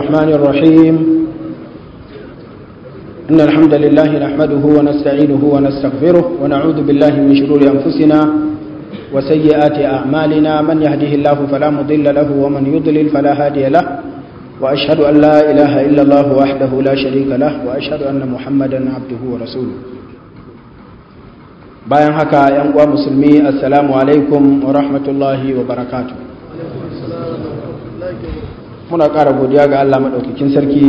الرحمن الرحيم إن الحمد لله نحمده ونستعينه ونستغفره ونعوذ بالله من شرور أنفسنا وسيئات أعمالنا من يهده الله فلا مضل له ومن يضلل فلا هادي له وأشهد أن لا إله إلا الله وحده لا شريك له وأشهد أن محمدا عبده ورسوله bayan haka ‘yan uwa musulmi assalamu alaikum wa rahmatullahi wa barakatu muna ƙara godiya ga Allah maɗaukakin sarki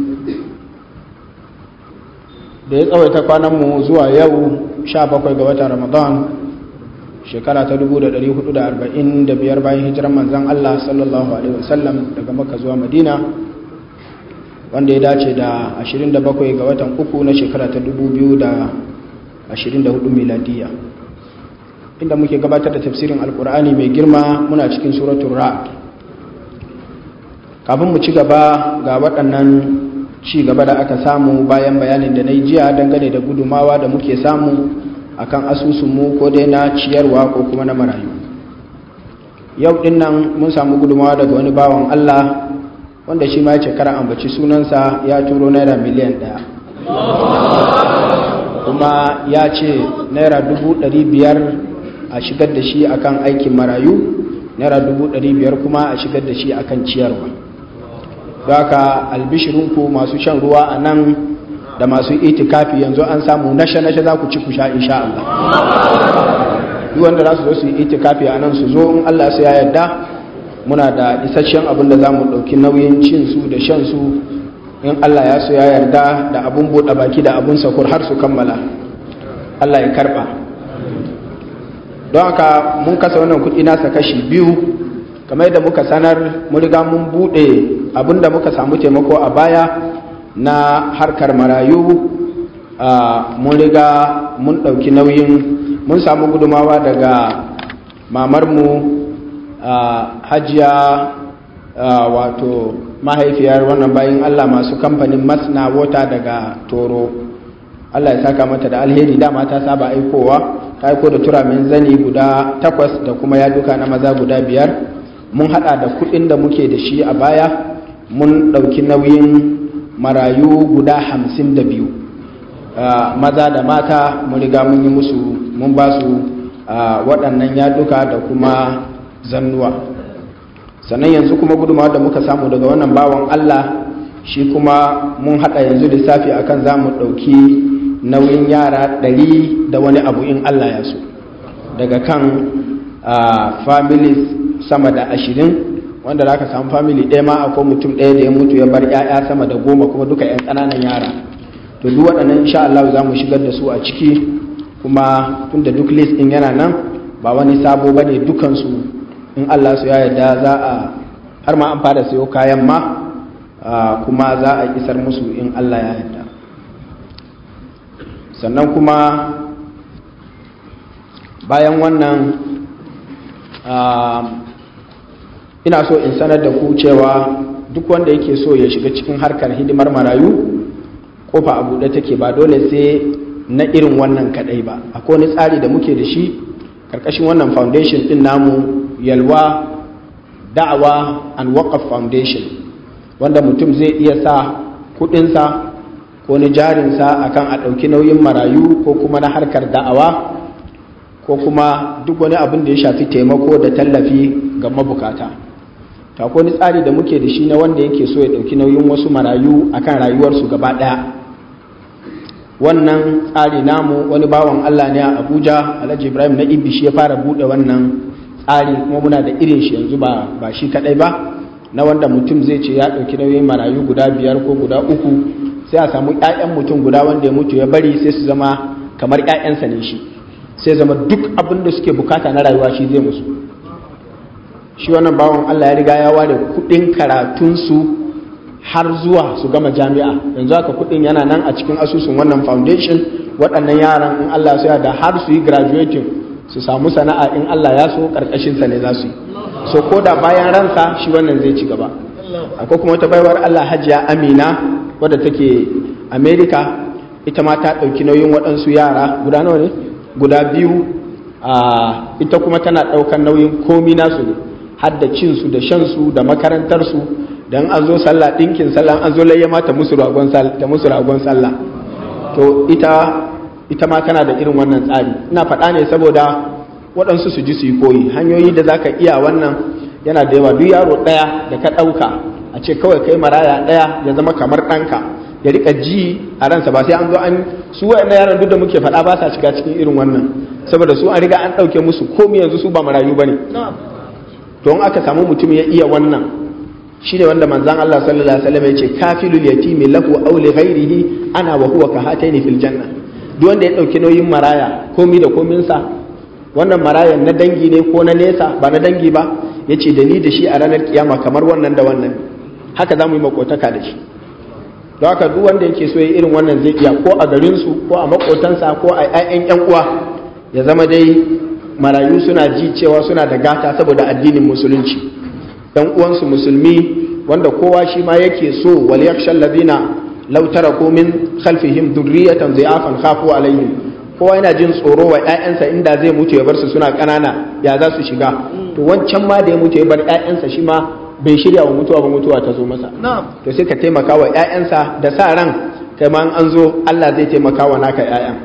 da ya tsawaita kwananmu zuwa yau 17 ga watan ramadan shekara ta 1445 bayan hijiran manzan Allah sallallahu alaihi wasallam daga maka zuwa madina wanda ya dace da 27 ga watan uku na shekara ta 2000 24 miladiya inda muke gabatar da tafsirin alkur'ani mai girma muna cikin suratul ra'd kafin mu ci gaba ga waɗannan ci gaba da aka samu bayan bayanin da na yi jiya dangane da gudumawa da muke samu akan asusunmu ko dai na ciyarwa ko kuma na marayu yau ɗin nan mun samu gudumawa daga wani bawan allah wanda shi ma ya ce kara ambaci sunansa ya turo naira miliyan ɗaya kuma ya ce naira dubu ɗari biyar a shigar da shi akan aikin marayu naira dubu ɗari biyar kuma a shigar da shi akan ciyarwa haka albishirinku masu shan ruwa a nan da masu itikafi yanzu an samu nashe-nashe za ku ci ku sha insha Allah duk wanda za su zo su yi itikafi a nan su zo in Allah su ya yarda muna da isasshen abin da za mu ɗauki nauyin cin su da shan su in Allah ya so ya yarda da abun buɗe baki da abun sakur har su kammala Allah ya karɓa don haka mun kasa wannan kuɗi nasa kashi biyu kamar yadda muka sanar mun riga mun buɗe abin da muka samu taimako a baya na harkar marayu mun riga mun ɗauki nauyin mun samu gudumawa daga mamarmu hajiya wato mahaifiyar wannan bayan Allah masu kamfanin masna wata daga toro Allah ya saka mata da alheri dama ta saba aikowa ta aiko da turamin zani guda takwas da kuma yaduka na maza guda biyar mun hada da kudin da muke da shi a baya mun dauki nauyin marayu guda hamsin da biyu maza da mata mun riga mun yi musu mun ba su waɗannan yaduka da kuma zannuwa sannan yanzu kuma gudunmawa da muka samu daga wannan bawan Allah shi kuma mun haɗa yanzu lissafi akan za mu ɗauki nauyin yara ɗari da wani abu in Allah ya so daga kan families sama da ashirin wanda za ka samu family ɗaya ma akwai mutum ɗaya da ya mutu ya bar 'ya'ya sama da goma kuma duka 'yan ƙananan yara to duk waɗannan insha Allah za mu shigar da su a ciki kuma tun da duk list ɗin yana nan ba wani sabo ba ne dukansu in Allah su ya yarda za a har ma an fara sayo kayan ma kuma za a isar musu in Allah ya yarda sannan kuma bayan wannan ina so in sanar da ku cewa duk wanda yake so ya shiga cikin harkar hidimar marayu kofa a buɗe take ba dole sai na irin wannan kadai ba akwai wani tsari da muke da shi karkashin wannan foundation din namu yalwa da'awa and waqaf foundation wanda mutum zai iya sa kudinsa ko ni jarinsa akan a ɗauki nauyin marayu ko kuma na harkar da'awa ko kuma duk wani abin da ya shafi taimako da tallafi ga mabukata ta ni tsari da muke da shi na wanda yake so ya ɗauki nauyin wasu marayu akan rayuwarsu gaba ɗaya wannan tsari namu wani bawan allah ne a abuja alhaji ibrahim na ibi shi ya fara buɗe wannan tsari kuma muna da irin shi yanzu ba ba shi kadai ba na wanda mutum zai ce ya dauki nauyin marayu guda biyar ko guda uku sai a samu ƴaƴan mutum guda wanda ya mutu ya bari sai su zama kamar ƴaƴansa ne shi sai zama duk abin da suke bukata na rayuwa shi zai musu shi wannan bawan Allah ya riga ya ware kuɗin karatunsu har zuwa su gama jami'a yanzu haka kuɗin yana nan a cikin asusun wannan foundation waɗannan yaran in Allah ya da har su yi graduating su samu sana'a in Allah ya so karkashinsa ne za su yi so ko da bayan ransa shi wannan zai ci gaba akwai kuma wata baiwar Allah hajiya amina wadda take america ita ma ta ɗauki nauyin waɗansu yara guda nawa ne guda biyu ita kuma tana ɗaukan nauyin komi nasu ne har da cinsu da shansu da makarantarsu da dan an zo sallah dinkin sallah an zo layya ma ta musu ragon sallah ta musu ragon sallah to ita ita ma kana da irin wannan tsari ina faɗa ne saboda waɗansu su ji su yi koyi hanyoyi da zaka iya wannan yana da yawa duk yaro ɗaya da ka ɗauka a ce kawai kai maraya ɗaya ya zama kamar ɗanka ya rika ji a ransa ba sai an zo an su waɗannan yaran duk da muke faɗa ba sa shiga cikin irin wannan saboda su an riga an ɗauke musu komi yanzu su ba marayu ba ne to in aka samu mutum ya iya wannan shi ne wanda manzan Allah sallallahu alaihi wasallam ya ce kafilul yatimi lahu aw li ghairihi ana wa huwa ka hataini fil janna duk wanda ya ɗauki nauyin maraya komi da kominsa wannan marayan na dangi ne ko na nesa ba na dangi ba ya ce da ni da shi a ranar kiyama kamar wannan da wannan haka za mu yi makotaka da shi don haka duk wanda yake so ya irin wannan zai iya ko a garinsu ko a makotansa ko a 'ya'yan 'yan uwa ya zama dai marayu suna ji cewa suna da gata saboda addinin musulunci dan uwansu musulmi wanda kowa shi ma yake so wal yakshal ladina law taraku min khalfihim dhurriyatan dhi'afan khafu alaihim kowa yana jin tsoro wa ƴaƴansa inda zai mutu ya bar su suna ƙanana ya za su shiga to wancan ma da ya mutu ya bar ƴaƴansa shi ma bai shirya wa mutuwa ba mutuwa ta zo masa to sai ka taimaka wa ƴaƴansa da sa ran kai ma an zo Allah zai taimaka wa naka ƴaƴan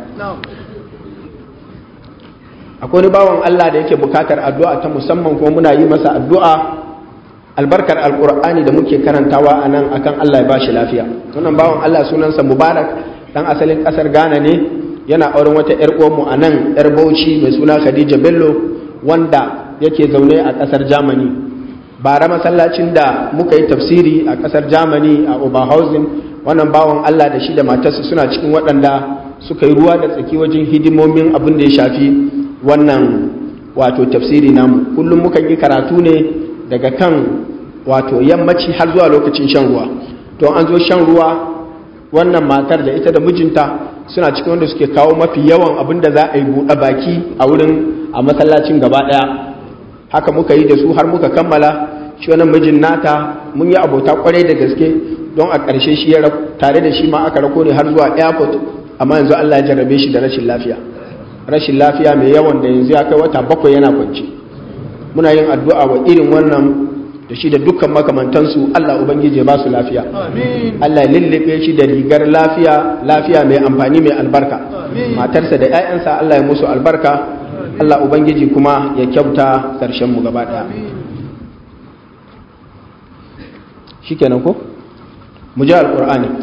akwai wani bawan Allah da yake bukatar addu'a ta musamman kuma muna yi masa addu'a albarkar alkur'ani da muke karantawa a nan akan Allah ya ba shi lafiya wannan bawan Allah sunansa mubarak dan asalin kasar Ghana ne yana auren wata yar uwanmu a nan yar Bauchi mai suna Khadija Bello wanda yake zaune a kasar Germany bara masallacin da muka yi tafsiri a kasar Germany a Oberhausen wannan bawan Allah da shi da matarsa suna cikin waɗanda suka yi ruwa da tsaki wajen hidimomin abin da ya shafi wannan wato tafsiri namu kullum mukan yi karatu ne daga kan wato yammaci har zuwa lokacin shan ruwa to an zo shan ruwa wannan matar da ita da mijinta suna cikin wanda suke kawo mafi yawan abin da za a yi buɗe baki a wurin a masallacin gaba ɗaya haka muka yi da su har muka kammala shi wannan mijin nata mun yi abota kwarai da gaske don a ƙarshe shi ya tare da shi ma aka rako ne har zuwa airport amma yanzu Allah ya jarrabe shi da rashin lafiya rashin lafiya mai yawan da yanzu ya kai wata bakwai yana kwance muna yin addu'a wa irin wannan da shi da dukkan makamantansu Allah Ubangiji ya ba su lafiya Allah ya lullube shi da rigar lafiya lafiya mai amfani mai albarka matarsa da 'ya'yansa Allah ya musu albarka Allah Ubangiji kuma ya kyauta ƙarshen mu gaba ɗaya shikenan ko mu ji alƙur'ani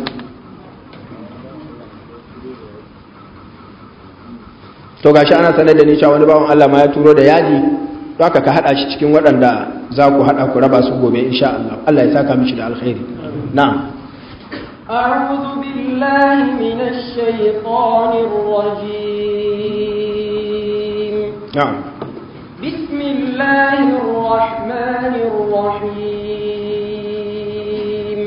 to gashi ana sanar da ni cewa wani bawan Allah ma ya turo da yaji to haka ka hada shi cikin waɗanda za ku hada ku raba su gobe insha Allah Allah ya saka mishi da alkhairi na'am أعوذ بالله من الشيطان الرجيم na'am بسم الله الرحمن الرحيم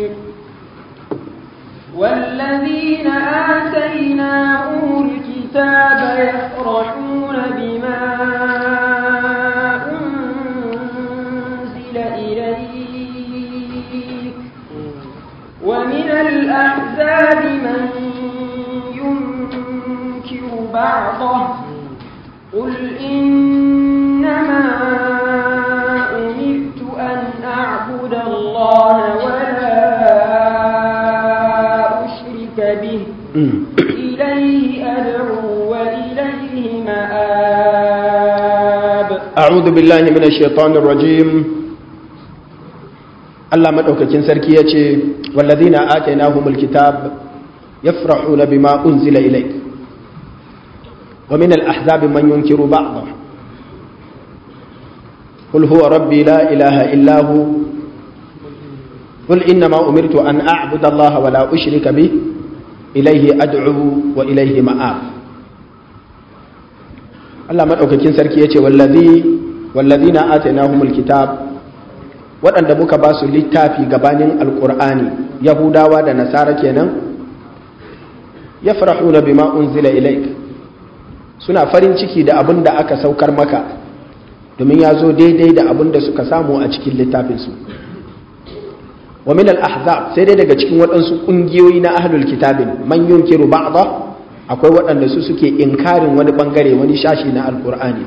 والذين آتيناهم الكتاب يفرحون بما أنزل إليك ومن الأحزاب من ينكر بعضه قل إنما أمرت أن أعبد الله ولا أشرك به إليه أدعو وإليه مآب أعوذ بالله من الشيطان الرجيم Allah madaukakin sarki ya ce wallazina atainahumul kitab yafrahuna bima unzila ilayk wa min al-ahzabi man yunkiru ba'dha qul huwa rabbi la ilaha illa hu qul innama umirtu an a'budu allaha wa la ushrika bih ilayhi ad'u wa ilayhi ma'ab Allah madaukakin sarki ya ce wallazi wallazina atainahumul kitab waɗanda muka ba su littafi gabanin alƙur'ani yahudawa da nasara kenan ya farahuna bima unzila ilaik suna farin ciki da abin da aka saukar maka domin ya zo daidai da abin da suka samu a cikin littafinsu wa min al-ahzab sai dai daga cikin waɗansu ƙungiyoyi na ahlul kitabin man yunkiru ba'dha akwai waɗanda su suke inkarin wani bangare wani shashi na alƙur'ani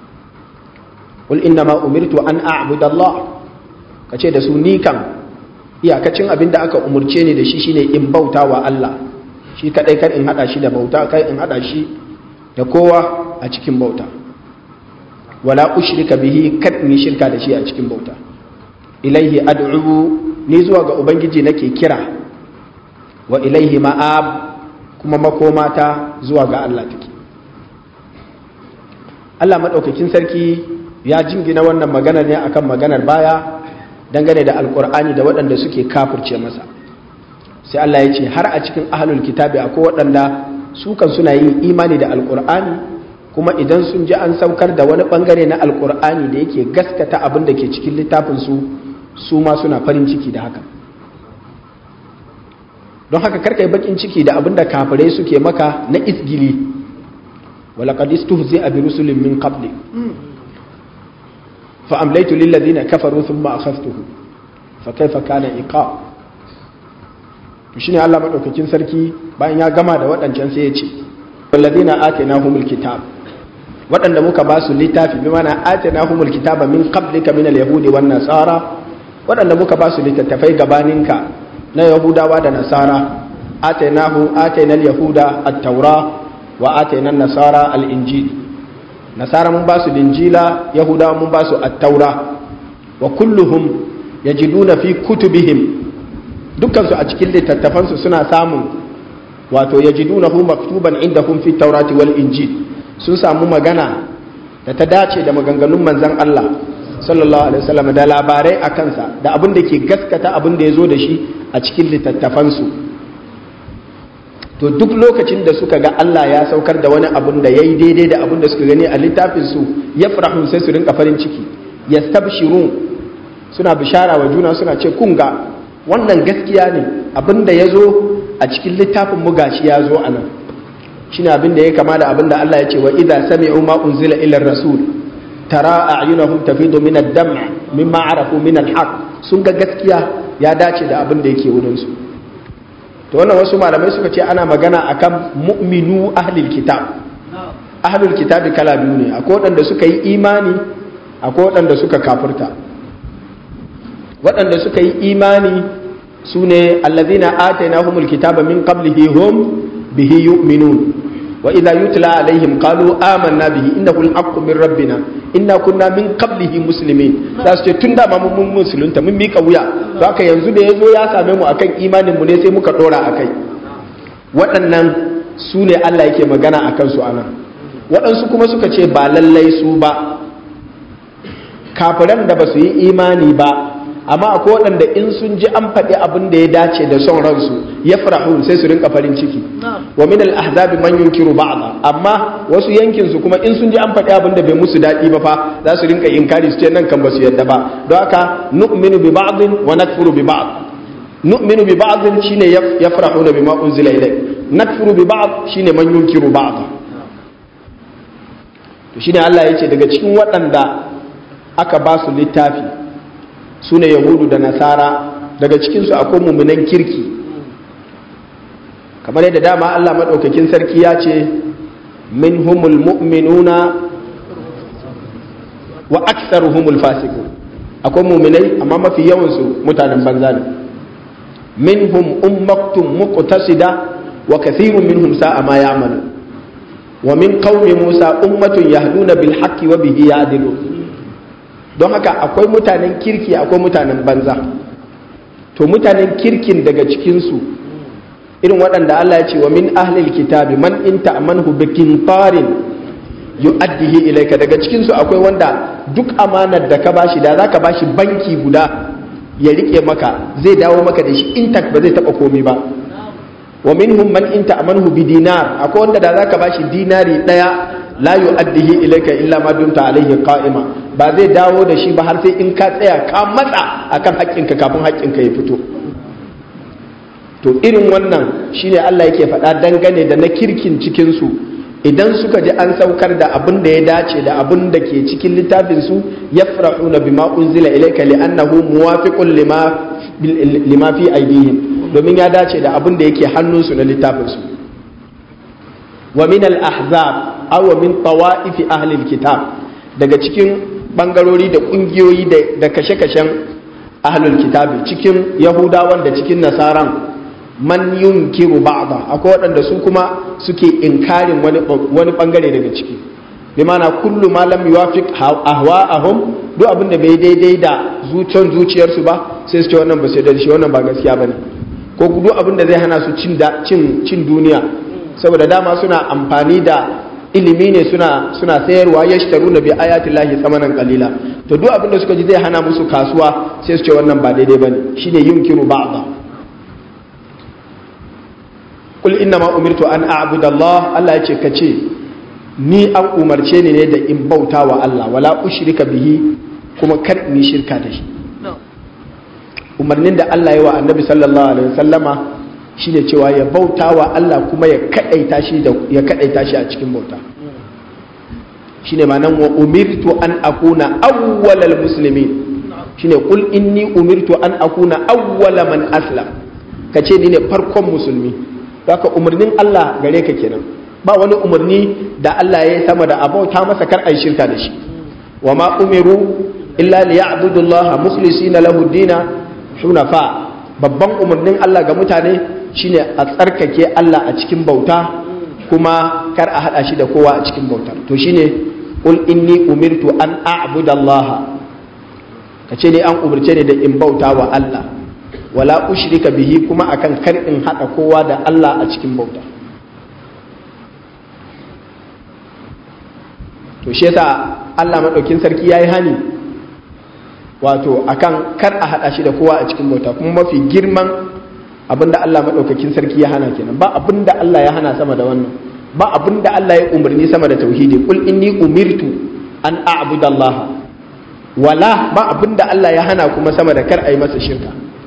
qul inna ma umirtu an a'budu Allah ka ce da su ni kan iyakacin abin da aka umurce ni da shi shine in bauta wa Allah shi kadai kar in hada shi da bauta kai in hada shi da kowa a cikin bauta wala ushrika bihi kad ni shirka da shi a cikin bauta ilaihi ad'u ni zuwa ga ubangiji nake kira wa ilaihi ma'ab kuma makomata zuwa ga Allah take Allah madaukakin sarki ya jingina wannan magana ne akan maganar baya dangane da alkur'ani da waɗanda suke kafirce masa sai Allah ya ce har a cikin ahlul kitabi akwai waɗanda su kan suna yin imani da alkur'ani kuma idan sun ji an saukar da wani bangare na alkur'ani da yake gaskata abin da ke cikin littafin su su ma suna farin ciki da haka don haka karkai bakin ciki da abin da kafirai suke maka na isgili walaqad istuhzi'a bi rusulin min qabli fa amlaytu lil ladina kafaru thumma akhadhtuhu fa kayfa kana iqab to shine Allah madaukakin sarki bayan ya gama da waɗancan sai ya ce walladina atainahumul kitab waɗanda muka ba su littafi bi mana atainahumul kitaba min qablika min al-yahudi wan nasara waɗanda muka ba su littattafai gabaninka na yahudawa da nasara atainahu atainal yahuda at-taura wa atainan nasara al-injil nasara mun ba su linjila yahudawa mun ba su at-taura wa kulluhum yajiduna fi kutubihim dukkansu a cikin littattafansu suna samun wato yajidunahu maktuban indahum fi taurati wal injil sun samu magana da ta dace da maganganun manzon Allah sallallahu alaihi wasallam da labarai a kansa da abin da ke gaskata abin da ya zo da shi a cikin littattafansu to duk lokacin da suka ga Allah ya saukar da wani abin da ya yi daidai da abin da suka gani a littafinsu ya farahun sai su rinka farin ciki ya stabshirun suna bishara wa juna suna ce kun ga wannan gaskiya ne abin da ya zo a cikin littafin mu gashi ya zo a nan shine abin da ya kama da abin da Allah ya ce wa idza sami'u ma unzila ila rasul tara a'yunahum tafidu min ad-dam' mimma arafu min al-haq sun ga gaskiya ya dace da abin da yake wurin su to wannan wasu malamai suka ce ana magana akan mu'minu ahlil kitab ahlul kitabi kala biyu ne akwai waɗanda suka yi imani akwai waɗanda suka kafirta waɗanda suka yi imani su ne allazina atainahumul kitaba min qablihi hum bihi yu'minun wa idza yutla alaihim qalu amanna bihi innahu al-haqqu min rabbina inna kunna min qablihi muslimin za su ce tun da mun mun musulunta mun mika wuya to haka yanzu da yazo ya same mu akan imanin mu ne sai muka dora akai waɗannan su ne Allah yake magana akan su anan waɗansu kuma suka ce ba lallai su ba kafiran da ba su yi imani ba amma akwai waɗanda in sun ji an faɗi abin da ya dace da son ransu ya farahu sai su rinka farin ciki wa min al-ahzabi man yunkiru ba'dha amma wasu yankin su kuma in sun ji an faɗi abin da bai musu daɗi ba fa za su rinka inkari su ce nan kan ba su yadda ba don haka nu'minu bi ba'dhin wa nakfuru bi ba'd nu'minu bi ba'dhin shine yafrahuna bima unzila ilayk nakfuru bi ba'd shine man yunkiru ba'd to shine Allah yace daga cikin waɗanda aka ba su littafi su ne yahudu da nasara daga cikinsu akwai mummunan kirki kamar yadda dama allah maɗaukakin sarki ya ce min humul mu'minuna wa aksar humul fasiku akwai muminai amma mafi yawansu mutanen banza ne min hum ummaktun muqtasida wa kathirun minhum sa'a ma ya'malu wa min qaumi musa ummatun yahduna bil haqqi wa bihi ya'dilun don haka akwai mutanen kirki akwai mutanen banza to mutanen kirkin daga cikinsu irin waɗanda Allah ya ce wa min ahlil kitabi man in ta'manhu bi qintarin yu'addihi ilayka daga cikinsu akwai wanda duk amanar da ka bashi da zaka bashi banki guda ya rike maka zai dawo maka da shi intact ba zai taba komai ba wa minhum man in ta'manhu bi dinar akwai wanda da zaka bashi dinari daya la yu'addihi ilayka illa ma dumta alayhi qa'ima ba zai dawo da shi ba har sai in ka tsaya ka matsa akan haƙƙinka kafin haƙƙinka ya fito to irin wannan shine Allah yake faɗa dangane da na kirkin cikin su idan suka ji an saukar da abin da ya dace da abin da ke cikin littafin su yafrahuna bima unzila ilayka li'annahu muwafiqun lima lima fi aydihim domin ya dace da abin da yake hannunsu na littafin su wa min al-ahzab aw min tawa'if ahli al-kitab daga cikin bangarori da kungiyoyi da kashe-kashen ahlul kitabi cikin yahudawan da cikin nasaran man yunkiru ba'da akwai waɗanda su kuma suke inkarin wani wani bangare daga ciki bi mana kullu ma lam yuwafiq ahwa'ahum duk abin da bai daidai da zuciyar zuciyarsu ba sai su ce wannan ba sai da shi wannan ba gaskiya bane ko duk abin da zai hana su cin cin cin duniya saboda dama suna amfani da ilimi ne suna suna sayarwa yashtaruna bi ayati llahi samanan qalila to duk abin da suka ji zai hana musu kasuwa sai su ce wannan ba daidai bane shine yunkiru ba'da kul inna ma umirtu an a'budu Allah Allah yace kace ni an umarce ni ne da in bauta wa Allah wala ushrika bihi kuma kar ni shirka da shi umarnin da Allah ya wa annabi sallallahu alaihi wasallama shine cewa ya bauta wa Allah kuma ya kadaita shi da ya kadaita shi a cikin bauta shine ma'anan wa umirtu an akuna awwalal muslimin shine kul inni umirtu an akuna awwala man aslam kace ni ne farkon musulmi haka umarnin Allah gare ka kenan ba wani umarni da Allah ya yi sama da abauta masa kar ai shirka da shi wa ma umiru illa liya'budu Allah mukhlisina lahu dina hunafa babban umarnin Allah ga mutane shine a tsarkake Allah a cikin bauta kuma kar a hada shi da kowa a cikin bautar to shine qul inni umirtu an a'budu Allah kace ne an umarce ne da in bauta wa Allah wala ushrika bihi kuma akan kar in hada kowa da Allah a cikin bauta to shi yasa Allah madaukin sarki yayi hani wato akan kar a hada shi da kowa a cikin bauta kuma mafi girman abinda Allah madaukakin sarki ya hana kenan ba abinda Allah ya hana sama da wannan ba abinda Allah ya umarni sama da tauhidi kul inni umirtu an a'budu Allah wala ba abinda Allah ya hana kuma sama da kar a yi masa shirka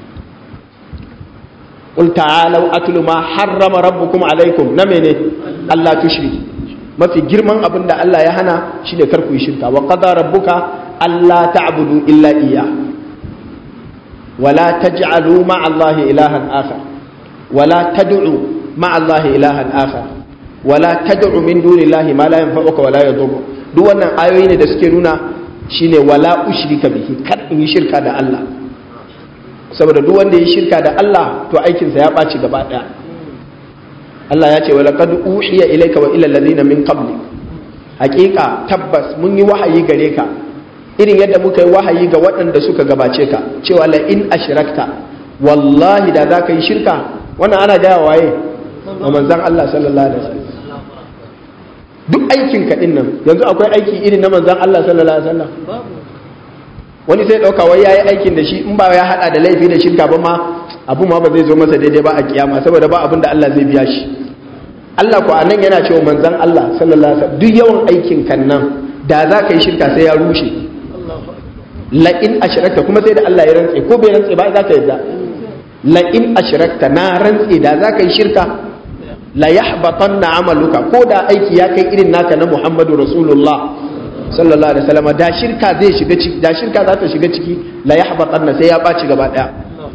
قل تعالوا أتل ما حرم ربكم عليكم نمني الله تشرك ما في جرمان أبن الله يهنا شيء كركو يشرك وقضى ربك ألا تعبدوا إلا إياه ولا تجعلوا مع الله إلها آخر ولا تدعوا مع الله إلها آخر ولا تدعوا من دون الله ما لا ينفعك ولا يضرك duk wannan ayoyi ne da suke nuna shine wala ushrika bihi kar in yi shirka da Allah saboda duk wanda ya shirka da Allah to aikinsa ya ɓaci gaba ɗaya Allah ya ce wa laqad uhiya ilayka wa ila alladhina min qabli haƙiƙa tabbas mun yi wahayi gare ka irin yadda muka yi wahayi ga waɗanda suka gabace ka cewa la in ashrakta wallahi da za ka yi shirka wannan ana gaya waye wa manzon Allah sallallahu alaihi wasallam duk aikin ka din nan yanzu akwai aiki irin na manzon Allah sallallahu alaihi wasallam wani sai ɗauka wai ya yi aikin da shi in ba ya haɗa da laifi da shirka ba ma abu ma ba zai zo masa daidai ba a kiyama saboda ba abin da Allah zai biya shi Allah ko anan yana cewa manzon Allah sallallahu alaihi wasallam duk yawan aikin kan nan da za ka yi shirka sai ya rushe la in ashrakta kuma sai da Allah ya rantse ko bai rantse ba za ka yadda la in ashrakta na rantse da za ka yi shirka la yahbatanna amaluka ko da aiki ya kai irin naka na Muhammadu Rasulullah sallallahu alaihi wasallam da shirka zai shiga ciki da shirka za ta shiga ciki la yahbatanna sai ya baci gaba daya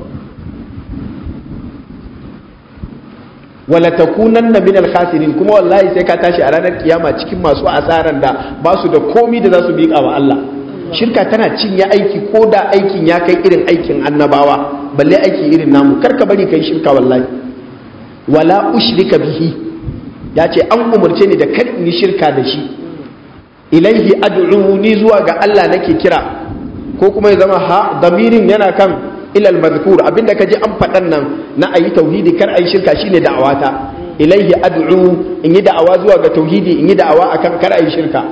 wala takunanna min al-khasirin kuma wallahi sai ka tashi a ranar kiyama cikin masu asaran da ba su da komi da za su miƙa wa Allah shirka tana cinye aiki ko da aikin ya kai irin aikin annabawa balle aiki irin namu kar ka bari kai shirka wallahi wala ushrika bihi ya ce an umarce ni da kar in yi shirka da shi ilaihi ad'u ni zuwa ga Allah nake kira ko kuma ya zama ha damirin yana kan ilal mazkur abinda kaje an faɗan nan na ayi tauhidi kar ayi shirka shine da'awata ilaihi ad'u in yi da'awa zuwa ga tauhidi in yi da'awa akan kar ayi shirka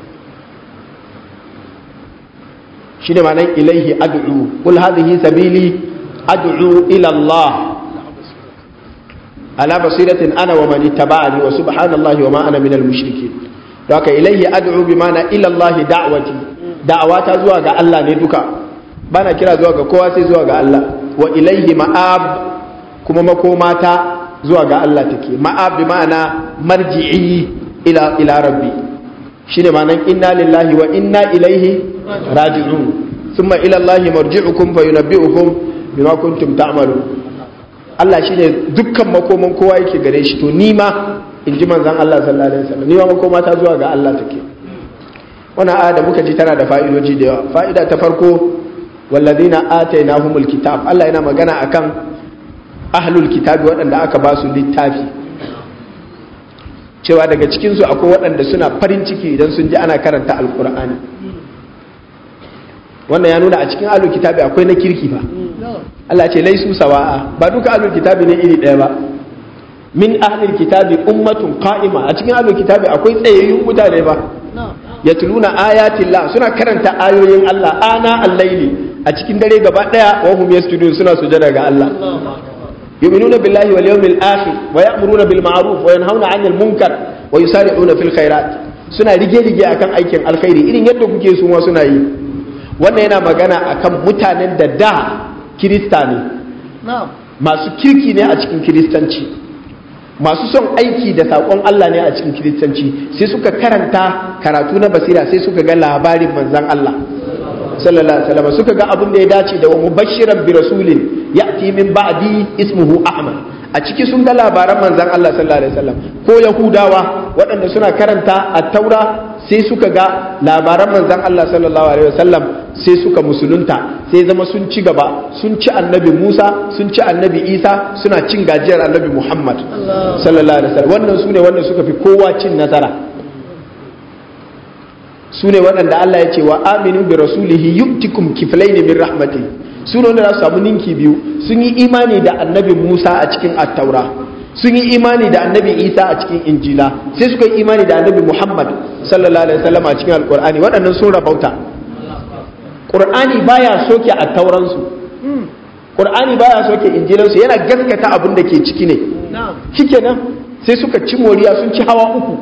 shine ma'anar ilaihi ad'u kul hadhihi sabili ad'u ila Allah ala basiratin ana wa man ittaba'ani wa subhanallahi wa ma ana minal mushrikeen don haka ilaihi ad'u bi mana ila Allah da'wati da'awata zuwa ga Allah ne duka bana kira zuwa ga kowa sai zuwa ga Allah wa ilaihi ma'ab kuma makomata zuwa ga Allah take ma'ab bi ma'ana marji'i ila ila rabbi shine ma'anan inna lillahi wa inna ilaihi raji'un thumma ila Allah marji'ukum fa yunabbi'ukum bima kuntum ta'malun Allah shine dukkan makoman kowa yake gare shi to ni ma in ji manzan Allah sallallahu alaihi wasallam ni ma makoma ta zuwa ga Allah take wannan aya da muka ji tana da fa'idoji da yawa fa'ida ta farko walladina atainahumul kitab Allah yana magana akan ahlul kitabi waɗanda aka ba su littafi cewa daga cikin su akwai waɗanda suna farin ciki idan sun ji ana karanta alqur'ani wannan ya nuna a cikin ahlul kitabi akwai na kirki fa Allah ce laisu sawa'a ba duka ahlul kitabi ne iri ɗaya ba min ahlul kitabi ummatun qa'ima a cikin ahlul kitabi akwai tsayayyun mutane ba yatluna ayatin la suna karanta ayoyin Allah ana al-laili a cikin dare gaba daya wa hum yasjudun suna sujada ga Allah yu'minuna billahi wal yawmil akhir wa ya'muruna bil ma'ruf wa yanhauna 'anil munkar wa yusari'una fil khairat suna rige rige akan aikin alkhairi irin yadda kuke su ma suna yi wannan yana magana akan mutanen da da kirista ne masu kirki ne a cikin kiristanci masu son aiki da saƙon Allah ne a cikin kiristanci sai suka karanta karatu na basira sai suka ga labarin manzan Allah sallallahu alaihi wasallam suka ga abin da ya dace da wa mubashiran bi rasulin ya'ti min ba'di ismuhu ahmad a ciki sun ga labaran manzan Allah sallallahu alaihi wasallam ko yahudawa waɗanda suna karanta at-taura sai suka ga labaran manzan Allah sallallahu alaihi wasallam sai suka musulunta sai zama sun ci gaba sun ci annabi Musa sun ci annabi Isa suna cin gajiyar annabi Muhammad sallallahu alaihi wasallam wannan sune wanda suka fi kowa cin nasara sune waɗanda Allah ya ce wa aminu bi rasulihi yu'tikum kiflayn min rahmati sune wanda za su samu ninki biyu sun yi imani da annabi Musa a cikin at-taura sun yi imani da annabi Isa a cikin injila sai suka yi imani da annabi Muhammad sallallahu alaihi wasallam a cikin alqur'ani waɗannan sun rabauta Qur'ani baya soke a tauransu Qur'ani baya soke injilansu yana gaskata abin da ke ciki ne shikenan sai suka ci moriya sun ci hawa uku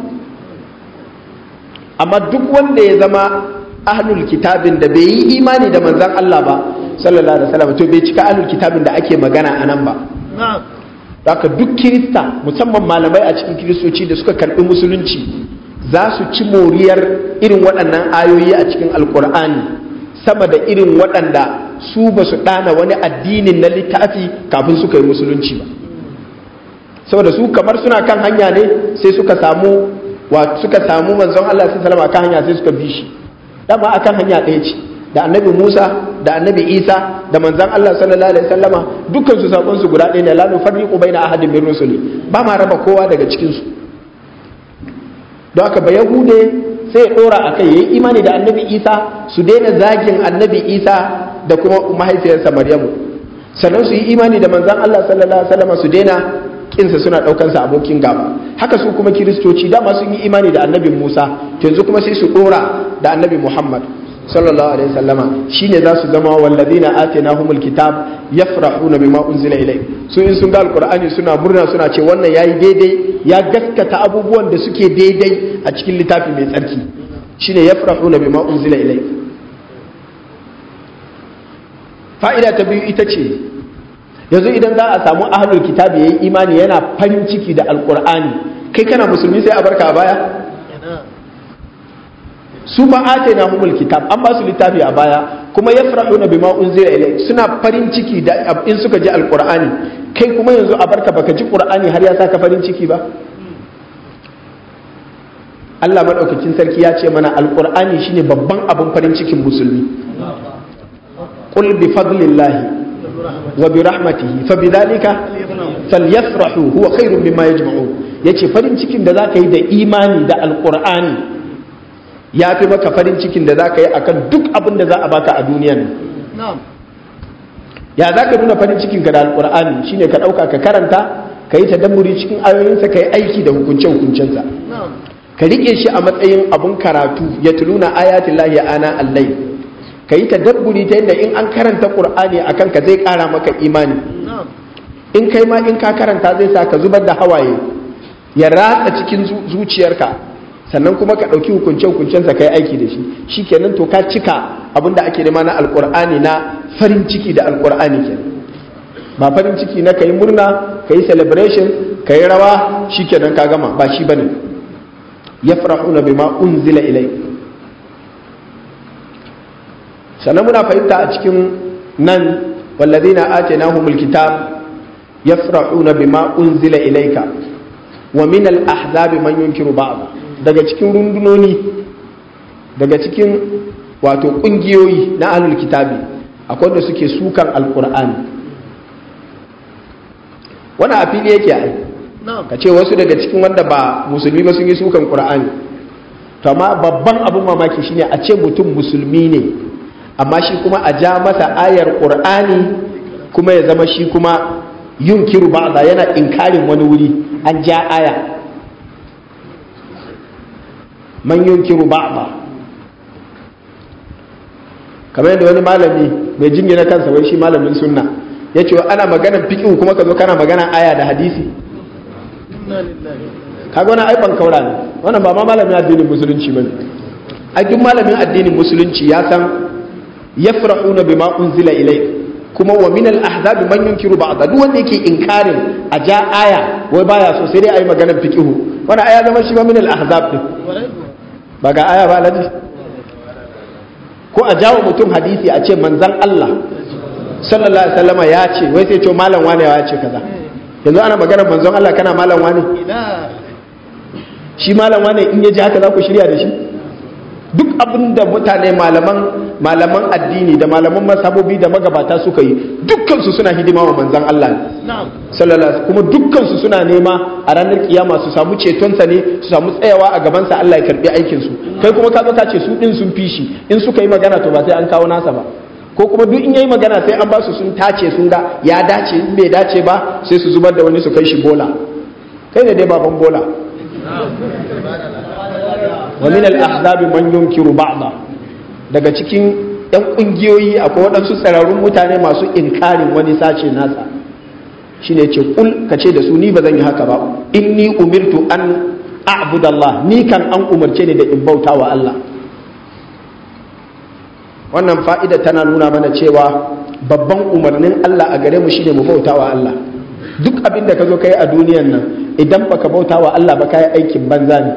amma duk wanda ya zama ahlul kitabin da bai yi imani da manzan Allah ba sallallahu alaihi wasallam to bai cika ahlul kitabin da ake magana a nan ba haka duk kirista musamman malamai a cikin kiristoci da suka karbi musulunci za su ci moriyar irin waɗannan ayoyi a cikin alkur'ani sama da irin waɗanda su ba su ɗana wani addinin na littafi kafin suka yi musulunci ba saboda su kamar suna kan hanya ne sai suka samu wa suka samu manzon Allah sai salama kan hanya sai suka bi shi dama akan hanya ɗaya ce da annabi Musa da annabi Isa da manzon Allah sallallahu alaihi wasallama dukkan su sakon su guda ɗaya ne la nufarriqu baina ahadin min rusuli ba ma raba kowa daga cikin su don haka ba yahude sai ya dora a kai ya yi imani da annabi isa su daina zagin annabi isa da kuma mahaifiyarsa maryamu sannan su yi imani da manzan allah sallallahu alaihi wasallam su daina kinsa suna daukansa abokin gaba haka su kuma kiristoci dama sun yi imani da annabi musa yanzu kuma sai su dora da annabi muhammad sallallahu alaihi wasallama shine za su zama wallazina atainahumul kitab yafrahuna bima unzila ilay su in sun ga alqur'ani suna murna suna ce wannan yayi daidai ya gaskata abubuwan da suke daidai a cikin littafi mai tsarki shine yafrahuna bima unzila ilay fa'ida ta biyu ita ce yanzu idan za a samu ahlul kitab yayi imani yana farin ciki da alqur'ani kai kana musulmi sai a barka a baya su ma atayna humul kitab an ba su littafi a baya kuma yafrahuna bima unzila ilay suna farin ciki da in suka ji alqur'ani kai kuma yanzu a barka baka ji qur'ani har ya saka farin ciki ba Allah madaukakin sarki ya ce mana alqur'ani shine babban abin farin cikin musulmi qul bi fadlillahi wa bi rahmatihi fa bidhalika falyafrahu huwa khairun mimma yajma'un yace farin cikin da zaka yi da imani da alqur'ani ya fi maka farin cikin da za ka yi a kan duk abin da za a baka a duniyan ya za ka nuna farin cikinka da alkur'ani shine ka ɗauka ka karanta ka yi tadammuri cikin ayoyinsa ka yi aiki da hukunce-hukuncensa ka riƙe shi a matsayin abun karatu ya tuluna ayatin lahi ana allai ka yi tadabburi ta yadda in an karanta ƙur'ani a kanka zai ƙara maka imani in kai ma in ka karanta zai sa ka zubar da hawaye ya ratsa cikin zuciyarka sannan kuma ka ɗauki hukunce-hukuncensa ka yi aiki da shi shi kenan to ka cika abin da ake nema na alkur'ani na farin ciki da alkur'ani kenan ba farin ciki na ka yi murna ka yi celebration ka yi rawa shi kenan ka gama ba shi bane ya farahuna bima unzila ilai sannan muna fahimta a cikin nan wallazina atainahumul kitab yafrahuna bima unzila ilayka wa min al-ahzabi man yunkiru ba'd daga cikin rundunoni daga cikin wato kungiyoyi na ahlul kitabi akwai wanda suke sukan alkur'ani wani a fili yake ai ka ce wasu daga cikin wanda ba musulmi ba sun yi sukan qur'ani to amma babban abin mamaki shine a ce mutum musulmi ne amma shi kuma a ja masa ayar qur'ani kuma ya zama shi kuma yunkiru ba'da yana inkarin wani wuri an ja aya man yunkiru ba'da kamar yadda wani malami mai jingina kansa wai shi malamin sunna ya ce ana maganar fiƙin kuma ka zo kana magana aya da hadisi kaga wani aiban kaura ne wannan ba ma malamin addinin musulunci ba ne ai duk malamin addinin musulunci ya san yafrahuna bima unzila ilai kuma wa min al-ahzab man yunkiru ba'd duk wanda yake inkarin a ja aya wai baya so sai dai ayi maganar fiqihu wannan aya zama shi ba min al-ahzab din ba ga aya ba ladi ko a jawo mutum hadisi a ce manzan Allah sallallahu alaihi wasallama ya ce wai sai ce malam wane ya ce kaza yanzu ana maganar manzon Allah kana malam wane shi malam wane in ya ji haka za ku shirya da shi duk abin da mutane malaman malaman addini da malaman masabobi da magabata suka yi dukkansu suna hidima wa manzan Allah ne sallallahu kuma dukkansu suna nema a ranar kiyama su samu cetonsa ne su samu tsayawa a gabansa Allah ya karbi aikin su kai kuma ka zo ka ce su din sun fi shi in suka yi magana to ba sai an kawo nasa ba ko kuma duk in yayi magana sai an ba su sun tace sun ga ya dace in bai dace ba sai su zubar da wani su kai shi bola kai ne dai baban bola wa min al-ahzab man yunkiru ba'da daga cikin yan kungiyoyi akwai waɗansu tsararrun mutane masu inkarin wani sace nasa shine ce kul kace da su ni ba zan yi haka ba inni umirtu an a'budu Allah ni kan an umarce ni da in bauta wa Allah wannan fa'ida tana nuna mana cewa babban umarnin Allah a gare mu shine mu bauta wa Allah duk abin da ka zo kai a duniyan nan idan baka bauta wa Allah ba kai aikin banza ne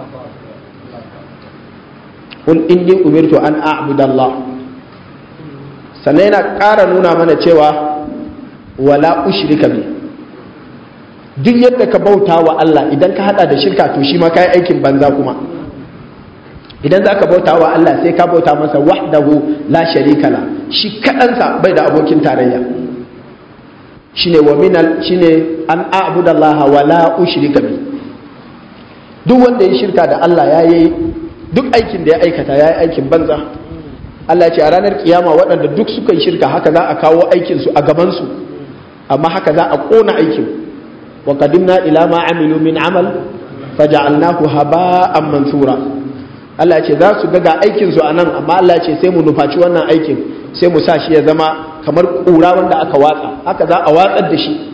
kun inni umirtu an a'budallah sannan yana ƙara nuna mana cewa wala ushrika bi duk yadda ka bauta wa Allah idan ka hada da shirka to shi ma kai aikin banza kuma idan za ka bauta wa Allah sai ka bauta masa wahdahu la sharika la shi kaɗansa bai da abokin tarayya shine wa minal shine an a'budallaha wa la ushrika bi duk wanda ya shirka da Allah ya yi duk aikin da ya aikata ya yi aikin banza Allah ce a ranar kiyama waɗanda duk suka yi shirka haka za a kawo aikinsu a gabansu amma haka za a ƙona aikin wa qadimna ila ma amilu min amal faja'alnahu haba'an mansura Allah ce za su ga aikinsu a nan amma Allah ce sai mu nufaci wannan aikin sai mu sa shi ya zama kamar ƙura wanda aka watsa haka za a watsar da shi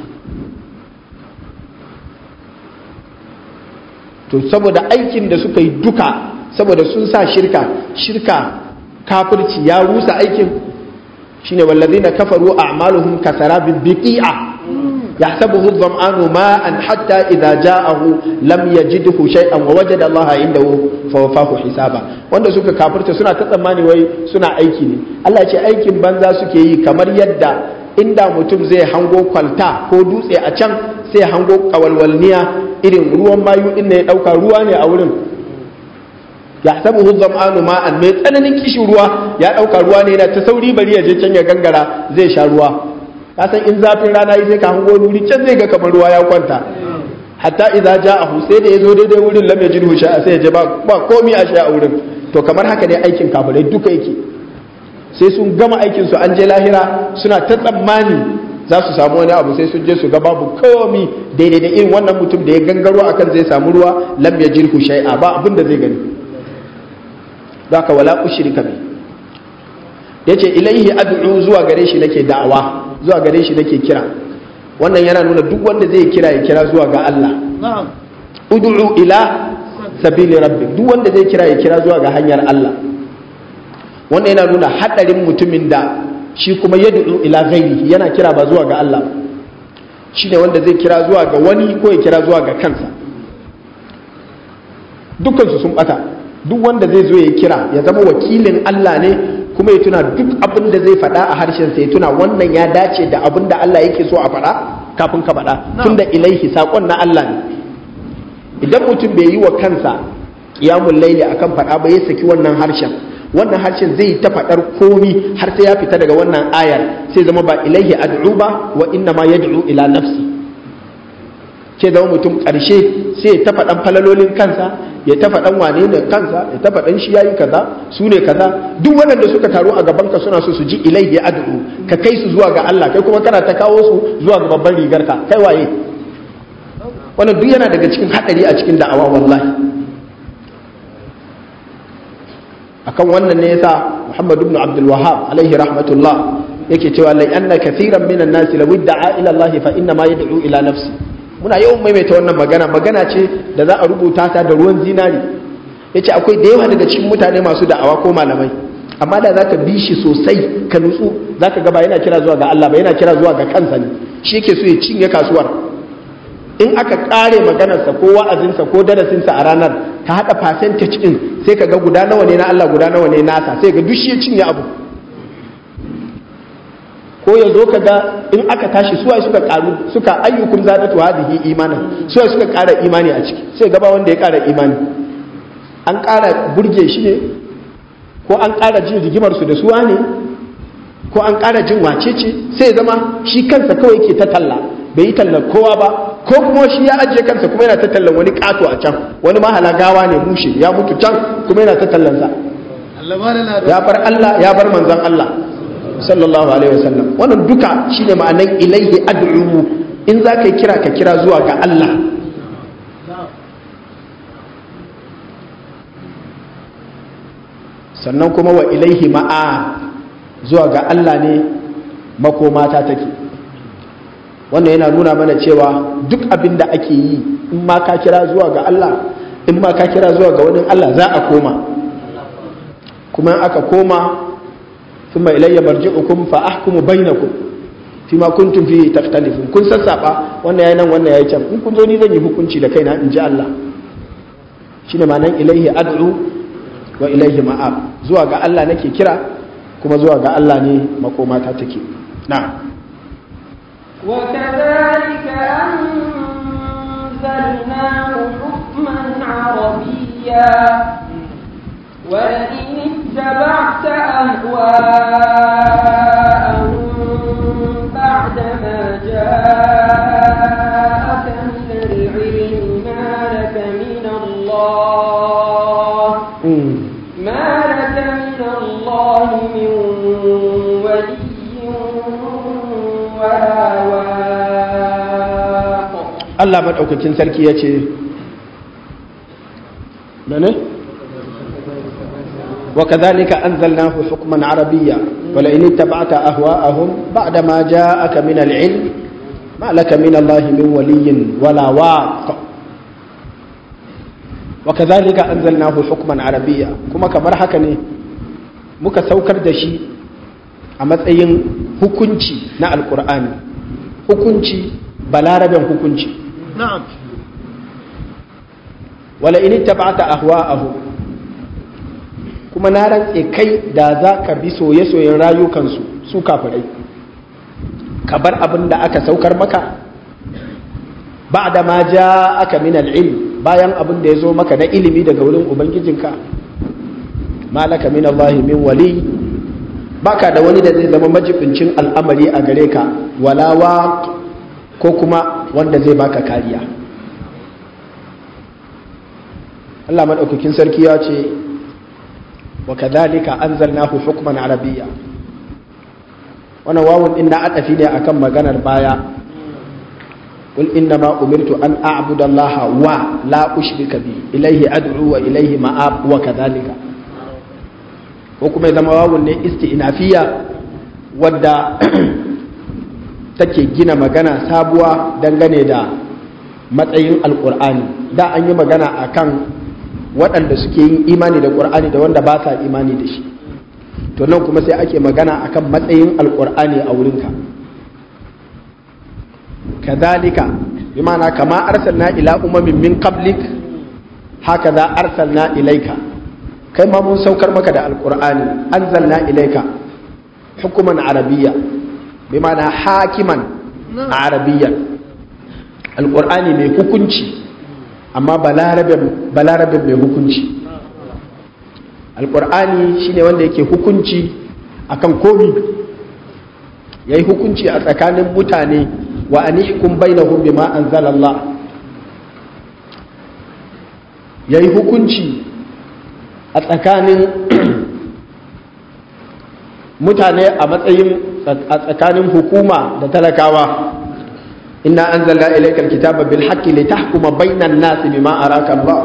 to saboda aikin da suka yi duka saboda sun sa shirka shirka kafirci ya rusa aikin shine wallazina kafaru a'maluhum kasarabin biqi'a يحسبه الظمآن ماء حتى إذا جاءه لم يجده شيئا ووجد الله عنده فوفاه حسابا wanda suka kafirta suna ta tsammani wai suna aiki ne Allah ce aikin banza suke yi kamar yadda inda mutum zai hango kwalta ko dutse a can sai hango kawalwalniya irin ruwan mayu inda ya dauka ruwa ne a wurin ya sabu zam'anu ma'an mai tsananin kishin ruwa ya dauka ruwa ne yana ta sauri bari ya je can ya gangara zai sha ruwa ka san in zafin rana yi sai ka hango wuri can zai ga kamar ruwa ya kwanta hatta idza ja'ahu sai da yazo daidai wurin lam yajidhu sha'a sai ya je ba ba komai a sha a wurin to kamar haka ne aikin kafirai duka yake sai sun gama aikin su an je lahira suna ta tsammani za su samu wani abu sai sun je su ga babu komai daidai da irin wannan mutum da ya gangaro akan zai samu ruwa lam yajidhu shay'a ba abin da zai gani haka wala ushrika bi yace ilaihi ad'u zuwa gare shi nake da'awa zuwa gare shi nake kira wannan yana nuna duk wanda zai kira ya kira zuwa ga Allah ud'u ila sabili rabbi duk wanda zai kira ya kira zuwa ga hanyar Allah wannan yana nuna hadarin mutumin da shi kuma yad'u ila ghairi yana kira ba zuwa ga Allah shine wanda zai kira zuwa ga wani ko ya kira zuwa ga kansa dukkan su sun bata duk wanda zai zo ya kira ya zama wakilin Allah ne kuma ya tuna duk abin da zai faɗa a harshen sa ya tuna wannan ya dace da abin da Allah yake so a faɗa kafin ka faɗa tunda ilaihi saƙon na Allah ne idan mutum bai yi wa kansa qiyamul laili akan faɗa ba ya saki wannan harshen wannan harshen zai ta faɗar komi har sai ya fita daga wannan ayar sai zama ba ilaihi ad'u ba wa inna ma yad'u ila nafsi ke zama mutum ƙarshe sai ya ta faɗan falalolin kansa ya ta faɗan wane da kansa ya ta faɗan shi yayi kaza su ne kaza duk waɗanda suka taru a gaban ka suna so su ji ilaihi ad'u ka kai su zuwa ga Allah kai kuma kana ta kawo su zuwa ga babban rigar ka kai waye wannan duk yana daga cikin hadari a cikin da'awa wallahi akan wannan ne yasa Muhammad ibn Abdul Wahhab alaihi rahmatullah yake cewa lai anna kathiran minan nasi law da'a ila Allah fa inna ma yad'u ila nafsi muna yawan maimaita wannan magana magana ce da za a rubuta ta da ruwan zinari yace akwai da yawa daga cikin mutane masu da'awa ko malamai amma da zaka bi shi sosai ka nutsu zaka ga ba yana kira zuwa ga Allah ba yana kira zuwa ga kansa ne shi yake so ya cinye kasuwar in aka kare maganarsa ko wa'azinsa ko darasinsa a ranar ka haɗa percentage ɗin sai ka ga guda nawa ne na Allah guda nawa ne nasa sai ga duk shi ya cinye abu ko ya zo ka ga in aka tashi suwa suka karu suka ayyukum zadatu hadhihi imana suwa suka ƙara imani a ciki sai gaba wanda ya ƙara imani an ƙara burge shi ne ko an ƙara jin rigimar su da suwa ne ko an ƙara jin wacece sai zama shi kansa kawai ke ta talla bai yi tallar kowa ba ko kuma shi ya ajiye kansa kuma yana ta tallan wani kato a can wani mahala gawa ne mushe ya mutu can kuma yana ta tallansa ya bar Allah ya bar manzon Allah sallallahu alaihi wasallam wannan duka shine ma'anan ilaihi ad'u in za ka kira ka kira zuwa ga Allah sannan kuma wa ilaihi ma'a zuwa ga Allah ne makomata take wannan yana nuna mana cewa duk abin da ake yi in ma ka kira zuwa ga Allah in ma ka kira zuwa ga wani Allah za a koma kuma aka koma thumma ilayya marji'ukum fa ahkumu bainakum fima kuntum fihi takhtalifun kun sassaba wannan yayin nan wannan yayin can in kun zo ni zan yi hukunci da kaina in ji Allah shine ma'anan ilayhi ad'u wa ilayhi ma'ab zuwa ga Allah nake kira kuma zuwa ga Allah ne makomata take na'am وكذلك أنزلناه حكما عربيا ولئن اتبعت أهواءهم بعدما جاءك من العلم ما لك من الله ما لك من الله من ولي Allah maɗaukakin sarki ya ce mene? wa kadhalika anzalnahu hukman arabiyya wala in ittaba'ta ahwa'ahum ba'da ma ja'aka min al-'ilm ma laka min Allah min waliyyin wala waq wa kadhalika anzalnahu hukman arabiyya kuma kamar haka ne muka saukar da shi a matsayin hukunci na alqur'ani hukunci balaraben hukunci na'am wala in tabata ahwa'ahu kuma na rantse kai da za ka bi soye-soyen rayukansu su kafirai ka bar abin da aka saukar maka ba da ma ja aka min al'ilm bayan abin da ya zo maka na ilimi daga wurin ubangijinka malaka min Allah min wali baka da wani da zai zama majibincin al'amari a gare ka walawa ko kuma wanda zai baka kariya Allah maɗaukakin sarki ya ce wa kadhalika anzalnahu hukman arabiyya wannan wawun din na adafi ne akan maganar baya qul inna ma umirtu an a'budu allaha wa la ushrika bi ilayhi ad'u wa ilayhi ma'ab wa kadhalika ko kuma ya zama wawun ne isti'nafiya wadda take gina magana sabuwa dangane da matsayin alkur'ani da an yi magana akan waɗanda suke yin imani da ƙur'ani da wanda ba sa imani da shi to nan kuma sai ake magana akan matsayin alkur'ani a wurinka kadhalika bi ma'ana kama arsalna ila umamin min qablik haka za arsalna ilaika kai ma mun saukar maka da alkur'ani anzalna ilaika hukuman arabiyya bi ma'ana hakiman arabiyya alkur'ani mai hukunci amma balarabin mai hukunci alqur'ani shine wanda yake hukunci akan komi yayi hukunci a tsakanin mutane wa anihkum bainahum bima anzalallah yayi hukunci a tsakanin mutane a matsayin a tsakanin hukuma da talakawa inna anzalna ilaykal kitaba bil haqqi litahkuma bainan nasi bima araka Allah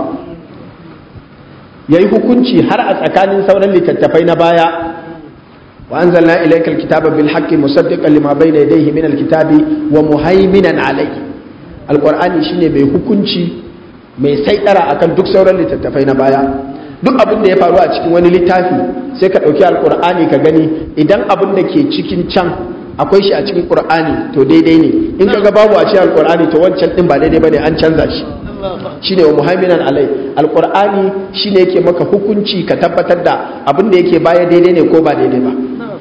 yayi hukunci har a tsakanin sauran littattafai na baya wa anzalna ilaykal kitaba bil haqqi musaddiqan lima bayna yadayhi min al kitabi wa muhaiminan alayhi alqur'ani shine mai hukunci mai saidara akan duk sauran littattafai na baya duk abin da ya faru a cikin wani littafi sai ka ɗauki alƙur'ani ka gani idan abin da ke cikin can akwai shi a cikin ƙur'ani to daidai ne in ka ga babu a cikin alƙur'ani to wancan ɗin ba daidai ba ne an canza shi shine wa muhaiminan alai alƙur'ani shine yake maka hukunci ka tabbatar da abin da yake baya daidai ne ko ba daidai ba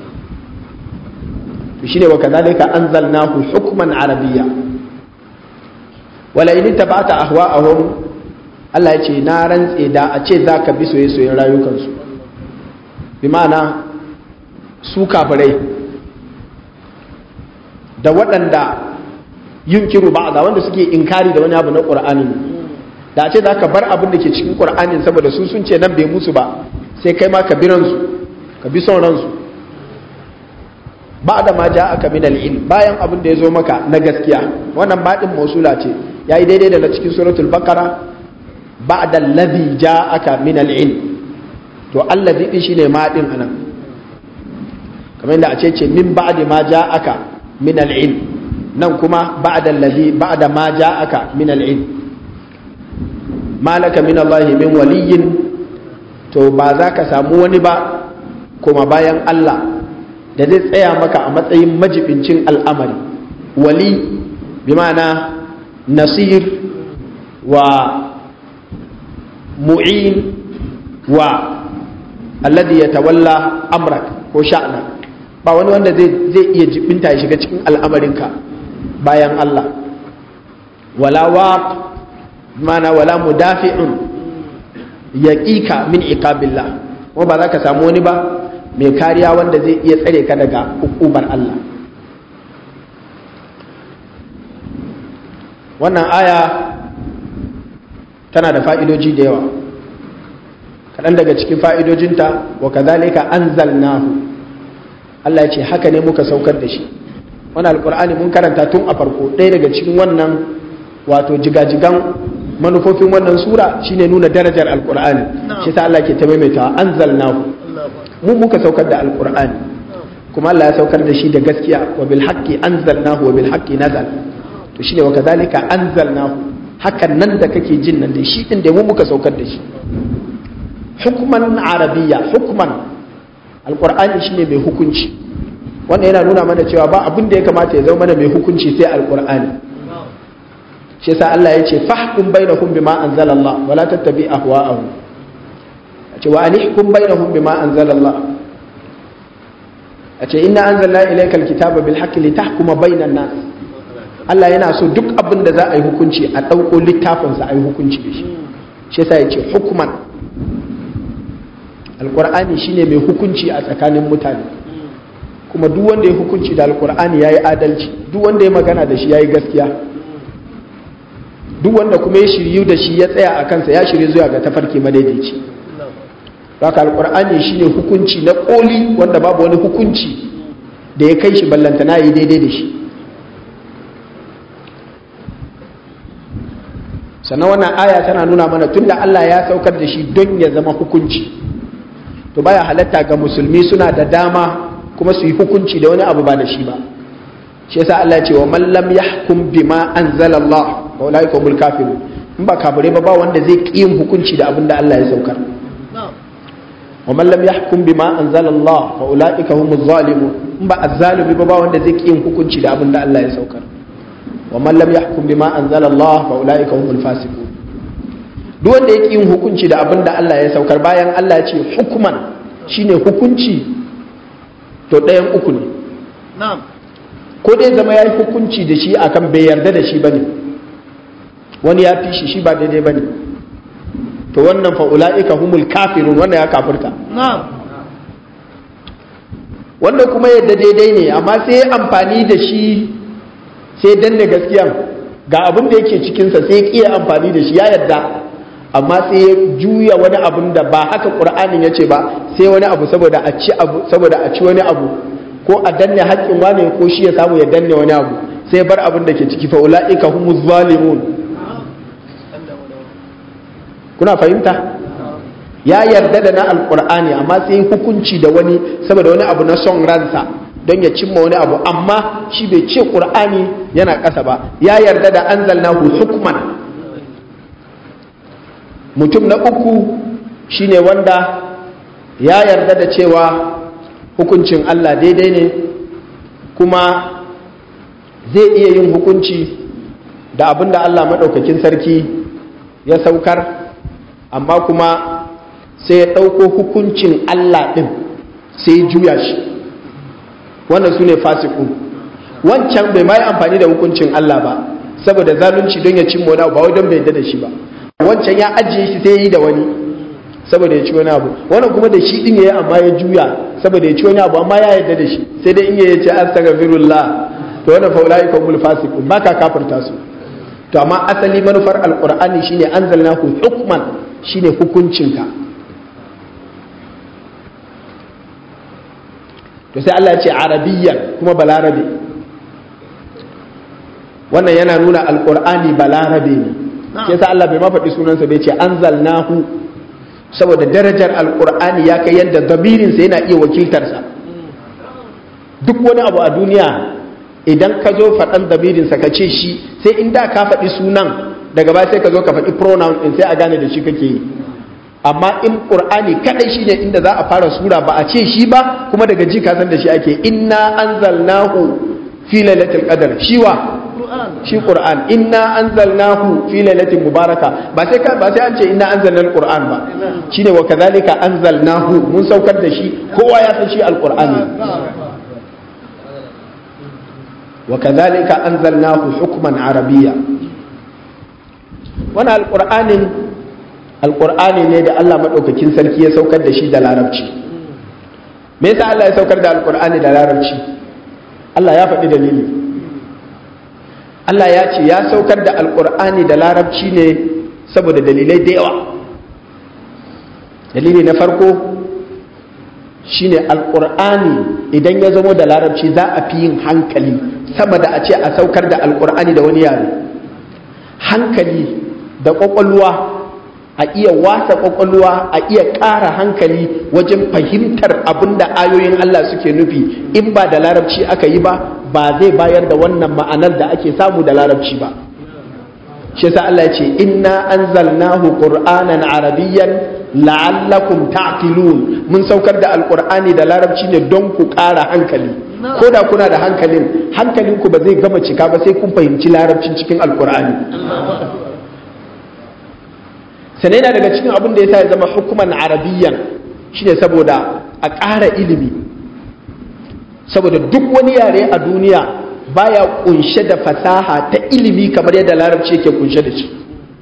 to shine wa kadhalika anzalnahu hukman arabiyya wala in tabata ahwa'ahum Allah ya ce na rantse da a ce za ka bi soye-soyen rayukansu bi ma'ana su kafirai da waɗanda yin kiru ba wanda suke inkari da wani abu na ƙur'anin da a ce za ka bar abin da ke cikin ƙur'anin saboda su sun ce nan bai musu ba sai kai ma ka bi ransu ka bi son ransu ba da ma ja aka min al'ilm bayan abin da ya zo maka na gaskiya wannan baɗin mausula ce ya yi daidai da na cikin suratul bakara ba'da alladhi ja'aka min al-ilm to alladhi din shine ma din anan kamar yadda a ce ce min ba'di ma ja'aka min al-ilm nan kuma ba'da alladhi ba'da ma ja'aka min al-ilm malaka min Allah min waliyyin to ba za ka samu wani ba kuma bayan Allah da zai tsaya maka a matsayin majibincin al'amari wali bi ma'ana nasir wa mu'in wa alladhi yatawalla amrak ko sha'na ba wani wanda zai zai iya jibinta ya shiga cikin al'amarinka bayan Allah wala waq mana wala mudafi'un yaqika min iqabillah kuma ba za ka samu wani ba mai kariya wanda zai iya tsare ka daga hukumar Allah wannan aya tana da fa'idoji da yawa kaɗan daga cikin fa'idojinta wa kazalika anzalnahu Allah ya ce haka ne muka saukar da shi wani alƙur'ani mun karanta tun a farko ɗaya daga cikin wannan wato jigajigan manufofin wannan sura shine nuna darajar alƙur'ani shi ta Allah ke ta maimaitawa anzalnahu mu muka saukar da alƙur'ani kuma Allah ya saukar da shi da gaskiya wa bil haqqi anzalnahu wa bil haqqi nazal to shine wa kazalika anzalnahu hakan nan da kake jin nan da shi din da mu muka saukar da shi hukman arabiyya hukman alqur'ani shine mai hukunci wannan yana nuna mana cewa ba abin da ya kamata ya zama mana mai hukunci sai alqur'ani shi yasa Allah ya ce fahkum bainahum bima anzalallah wala tattabi ahwa'ahum ce wa anihkum bainahum bima anzalallah a ce inna anzalna ilayka alkitaba bil haqqi litahkuma bainan nas Allah yana so duk abin da za a yi hukunci a ɗauko littafinsa a yi hukunci da shi shi yasa ya ce hukuman alƙur'ani shine mai hukunci a tsakanin mutane kuma duk wanda ya hukunci da alƙur'ani ya yi adalci duk wanda ya magana da shi ya yi gaskiya duk wanda kuma ya shiryu da shi ya tsaya a kansa ya shiryu zuwa ga tafarki madaidaici haka alƙur'ani shine hukunci na ƙoli wanda babu wani hukunci da ya kai shi ballantana yi daidai da shi sannan wannan aya tana nuna mana tunda Allah ya saukar da shi don ya zama hukunci to baya halatta ga musulmi suna da dama kuma su yi hukunci da wani abu ba da shi ba shi yasa Allah ya ce wa man lam yahkum bima anzala Allah fa ulai humul kafirun in ba kafire ba ba wanda zai ki yin hukunci da abin da Allah ya saukar wa man lam yahkum bima anzala Allah fa ulai humuz zalimun in ba azzalimi ba ba wanda zai ki yin hukunci da abin da Allah ya saukar wa man lam yahkum bima anzala Allah fa ulaika humul fasiqun duk wanda yake yin hukunci da abin da Allah ya saukar bayan Allah ya ce hukuman shine hukunci to ɗayan uku ne na'am ko dai zama yayi hukunci da shi akan bai yarda da shi bane wani ya fi shi shi ba daidai bane to wannan fa ulaika humul kafirun wannan ya kafirta wanda kuma yadda daidai ne amma sai amfani da shi sai danne gaskiyan ga abin da yake cikinsa sai kiya amfani da shi ya yadda amma sai ya juya wani abin da ba haka ƙur'anin ya ce ba sai wani abu saboda a ci abu saboda a ci wani abu ko a danne haƙƙin wani ko shi ya samu ya danne wani abu sai bar abin da ke ciki fa ulaika humuz zalimun kuna fahimta ya yarda da na alƙur'ani amma sai hukunci da wani saboda wani abu na son ransa don ya cimma wani abu amma shi bai ce ƙur'ani yana ƙasa ba ya yarda da anzalnahu hukman mutum na uku shine wanda ya yarda da cewa hukuncin Allah daidai ne kuma zai iya yin hukunci da abin da Allah maɗaukakin sarki ya saukar amma kuma sai ya ɗauko hukuncin Allah ɗin sai ya juya shi wannan su ne fasiku wancan bai ma yi amfani da hukuncin Allah ba saboda zalunci don ya cimma wani abu ba wai don bai yarda da shi ba wancan ya ajiye shi sai ya yi da wani saboda ya ci wani abu wannan kuma da shi din yayi amma ya juya saboda ya ci wani abu amma ya yarda da shi sai dai in ya ce astaghfirullah to wannan fa ulai ka mul fasiqun baka kafirta su to amma asali manufar alqur'ani shine anzalnahu hukman shine hukuncinka to sai Allah ya ce arabiyyan kuma balarabe wannan yana nuna alqur'ani balarabe ne sai sa Allah bai ma faɗi sunansa bai ce anzalnahu saboda darajar alkur'ani ya kai yadda damirinsa yana iya wakiltarsa duk wani abu a duniya idan ka zo faɗan damirinsa ka ce shi sai inda ka faɗi sunan daga baya sai ka zo ka faɗi pronoun ɗin sai a gane da shi kake yi amma in ƙur'ani kaɗai shi ne inda za a fara sura ba a ce shi ba kuma daga ji ka san da shi ake inna anzalnahu fi lailatul qadr shiwa shi Qur'an inna anzalnahu fi lailatin mubaraka ba sai ba sai an ce inna anzalna al-Qur'an ba shine wa kadhalika anzalnahu mun saukar da shi kowa ya san shi al-Qur'ani wa kadhalika anzalnahu hukman arabiyya wannan al-Qur'anin al-Qur'ani ne da Allah madaukakin sarki ya saukar da shi da larabci me yasa Allah ya saukar da al-Qur'ani da larabci Allah ya faɗi dalili Allah ya ce ya saukar da alkur'ani da larabci ne saboda dalilai da yawa dalili na farko shine alkur'ani idan ya zamo da larabci za a fi yin hankali sama da a ce a saukar da alkur'ani da wani yare hankali da kwakwalwa a iya wasa kwakwalwa a iya ƙara hankali wajen fahimtar abin da ayoyin Allah suke nufi in ba da larabci aka yi ba ba zai bayar da wannan ma'anar da ake samu da larabci ba shi yasa Allah ya ce inna anzalnahu qur'anan arabiyyan la'allakum ta'qilun mun saukar da alqur'ani da larabci ne don ku ƙara hankali ko da kuna da hankalin hankalinku ba zai gama cika ba sai kun fahimci larabcin cikin alqur'ani sannan yana daga cikin abin da ya sa ya zama hukuman arabiyyan shine saboda a ƙara ilimi saboda duk wani yare a duniya baya kunshe da fasaha ta ilimi kamar yadda larabci yake kunshe da shi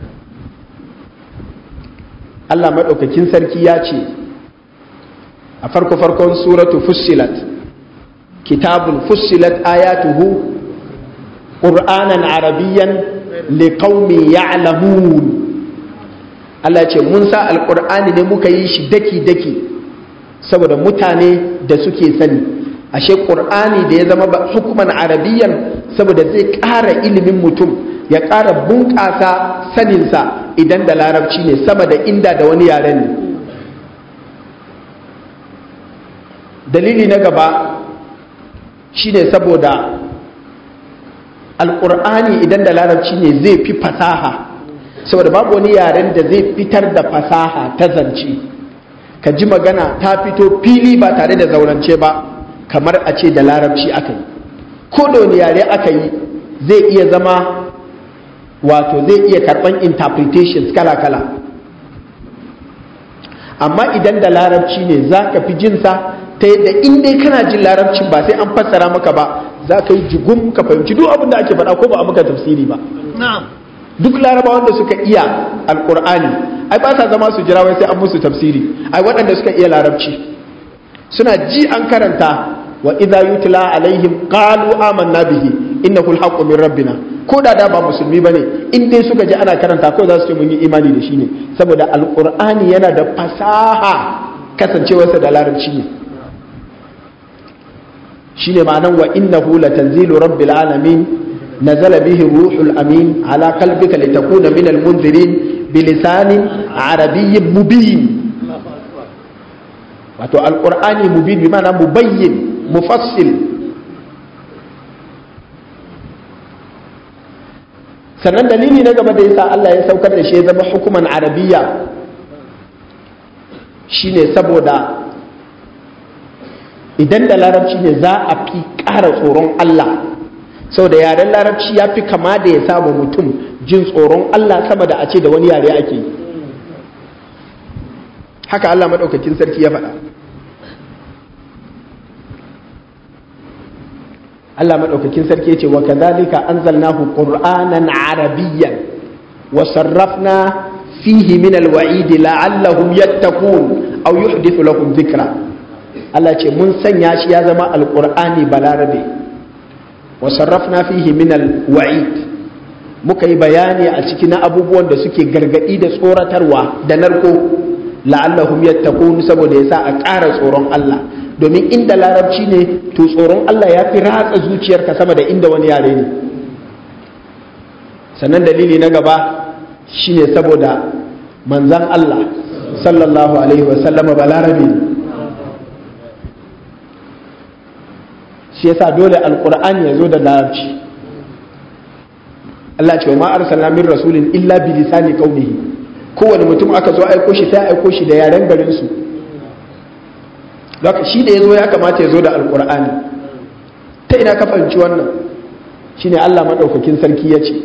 Allah maɗaukakin sarki ya ce a farko farkon suratu fussilat kitabun fussilat ayatuhu ƙur'anan arabiyyan liqaumin ya'lamun Allah ce mun sa alƙur'ani ne muka yi shi daki-daki saboda mutane da suke sani ashe ƙur'ani da ya zama hukuman arabiyyan saboda zai ƙara ilimin mutum ya ƙara bunƙasa saninsa idan da larabci ne sama da inda da wani yaren ne dalili na gaba shine saboda alƙur'ani idan da larabci ne zai fi fasaha saboda babu wani yaren da zai fitar da fasaha ta zance ka ji magana ta fito fili ba tare da zaurance ba kamar a ce da larabci aka yi ko da wani yare aka yi zai iya zama wato zai iya karɓan interpretations kala-kala amma idan da larabci ne za ka fi jinsa ta yadda in dai kana jin larabcin ba sai an fassara maka ba za ka yi jigum ka fahimci duk abin da ake faɗa ko ba a maka tafsiri ba duk larabawan da suka iya alkur'ani ai ba sa zama su jira wai sai an musu tafsiri ai waɗanda suka iya larabci suna ji an karanta wa idza yutla alaihim qalu amanna bihi innahu alhaqqu min rabbina ko da da ba musulmi bane in dai suka ji ana karanta ko za su ce mun yi imani da shi ne saboda alqur'ani yana da fasaha kasancewarsa da larabci ne shine ma'anan wa innahu latanzilu rabbil alamin nazala bihi ruhul amin ala qalbika litakuna min almunzirin bilisanin arabiyyin mubin wato alqur'ani mubin bi ma'ana mubayyin mufassil sannan dalili na gaba da yasa Allah ya saukar da shi ya zama hukuman arabiya shine saboda idan da larabci ne za a fi ƙara tsoron Allah saboda yaren larabci ya fi kama da ya samu mutum jin tsoron Allah sama da a ce da wani yare ake yi haka Allah maɗaukakin sarki ya faɗa Allah maɗaukakin sarki ya ce wa kadhalika anzalnahu qur'anan arabiyyan wa sarrafna fihi min alwa'id la'allahum yattaqun aw yuhdithu lahum dhikra Allah ce mun sanya shi ya zama alqur'ani balarabe wa sarrafna fihi min alwa'id muka yi bayani a ciki na abubuwan da suke gargadi da tsoratarwa da narko la'allahum yattaqun saboda yasa a ƙara tsoron Allah domin inda larabci ne to tsoron Allah ya fi ratsa zuciyarka sama da inda wani yare ne sannan dalili na gaba shine saboda manzan Allah sallallahu alaihi wasallama balarabe shi yasa dole alkur'ani ya zo da larabci Allah ce wa ma arsalna min rasulin illa bi lisani qaumihi kowane mutum aka zo aiko shi sai aiko shi da yaren garin su Zaka shi da ya zo ya kamata ya zo da alkur'ani ta ina ka fahimci wannan shine Allah maɗaukakin sarki ya ce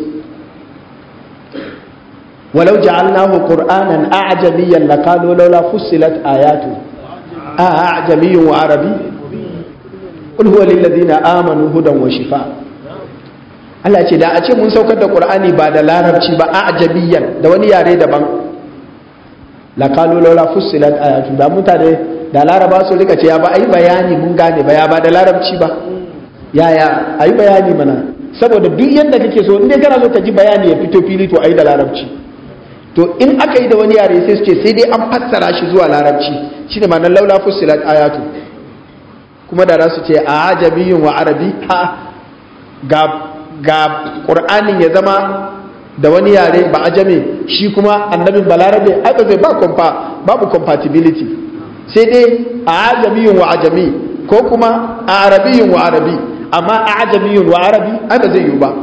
walau ja'alnahu qur'anan a'jamiyyan laqalu laula fussilat ayatu a a'jamiyyun wa arabi qul huwa lil ladina amanu hudan wa shifa Allah ce da a ce mun saukar da qur'ani ba da larabci ba a'jamiyyan da wani yare daban laqalu laula fussilat ayatu da mutane da laraba su rika ce ya ba a yi bayani mun gane ba ya ba da larabci ba yaya a yi bayani mana saboda duk yadda kake so inda kana so ka ji bayani ya fito fili to a yi da larabci to in aka yi da wani yare sai su ce sai dai an fassara shi zuwa larabci shi ne ma'anar laula fussilat ayatu kuma da za su ce a ajamiyin wa arabi ha ga ga qur'anin ya zama da wani yare ba ajame shi kuma annabin balarabe ai ba zai ba babu compatibility sai dai a ajamiyun wa ajami ko kuma a arabiyun wa arabi amma a ajamiyun wa arabi ai ba zai yi ba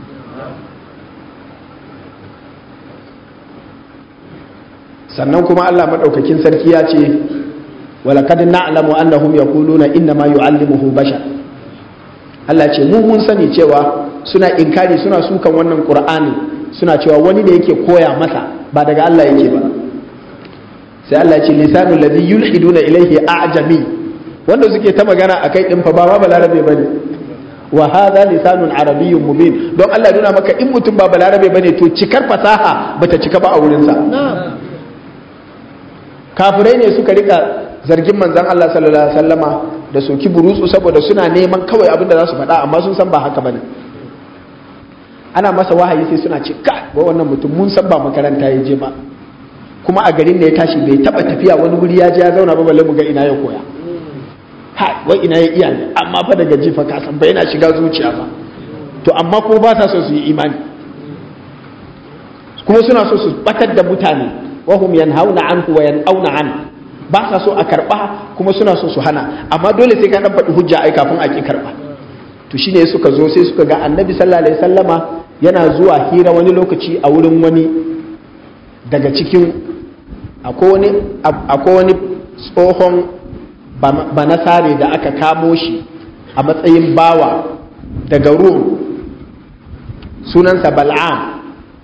sannan kuma Allah maɗaukakin sarki ya ce walakad na'lamu annahum yaquluna inna ma yu'allimuhu bashar Allah ce mu mun sani cewa suna inkari suna sukan wannan qur'ani suna cewa wani da yake koya masa ba daga Allah yake ba sai Allah ce lisanu ladhi yulhiduna ilayhi a'jami wanda suke ta magana akai din fa ba ma balarabe bane wa hadha lisanun arabiyyun mubin don Allah nuna maka in mutum ba balarabe bane to cikar fasaha bata cika ba a wurin sa kafirai ne suka rika zargin manzon Allah sallallahu alaihi wasallama da soki burutsu saboda suna neman kawai abin da za su faɗa amma sun san ba haka bane ana masa wahayi sai suna ce ka wannan mutum mun san ba makaranta ya je ba kuma a garin da ya tashi bai taba tafiya wani wuri ya je ya zauna ba balle mu ga ina ya koya ha wai ina ya iya ne amma fa daga jifa ka san bai yana shiga zuciya ba to amma ko ba sa so su yi imani kuma suna so su batar da mutane wa hum yanhauna anhu wa yanauna an ba sa so a karba kuma suna so su hana amma dole sai ka dan faɗi hujja ai kafin a ki karba to shine suka zo sai suka ga annabi sallallahu alaihi wasallama yana zuwa hira wani lokaci a wurin wani daga cikin akwai wani tsohon banasare da aka kamo shi a matsayin bawa daga rum sunansa bal'am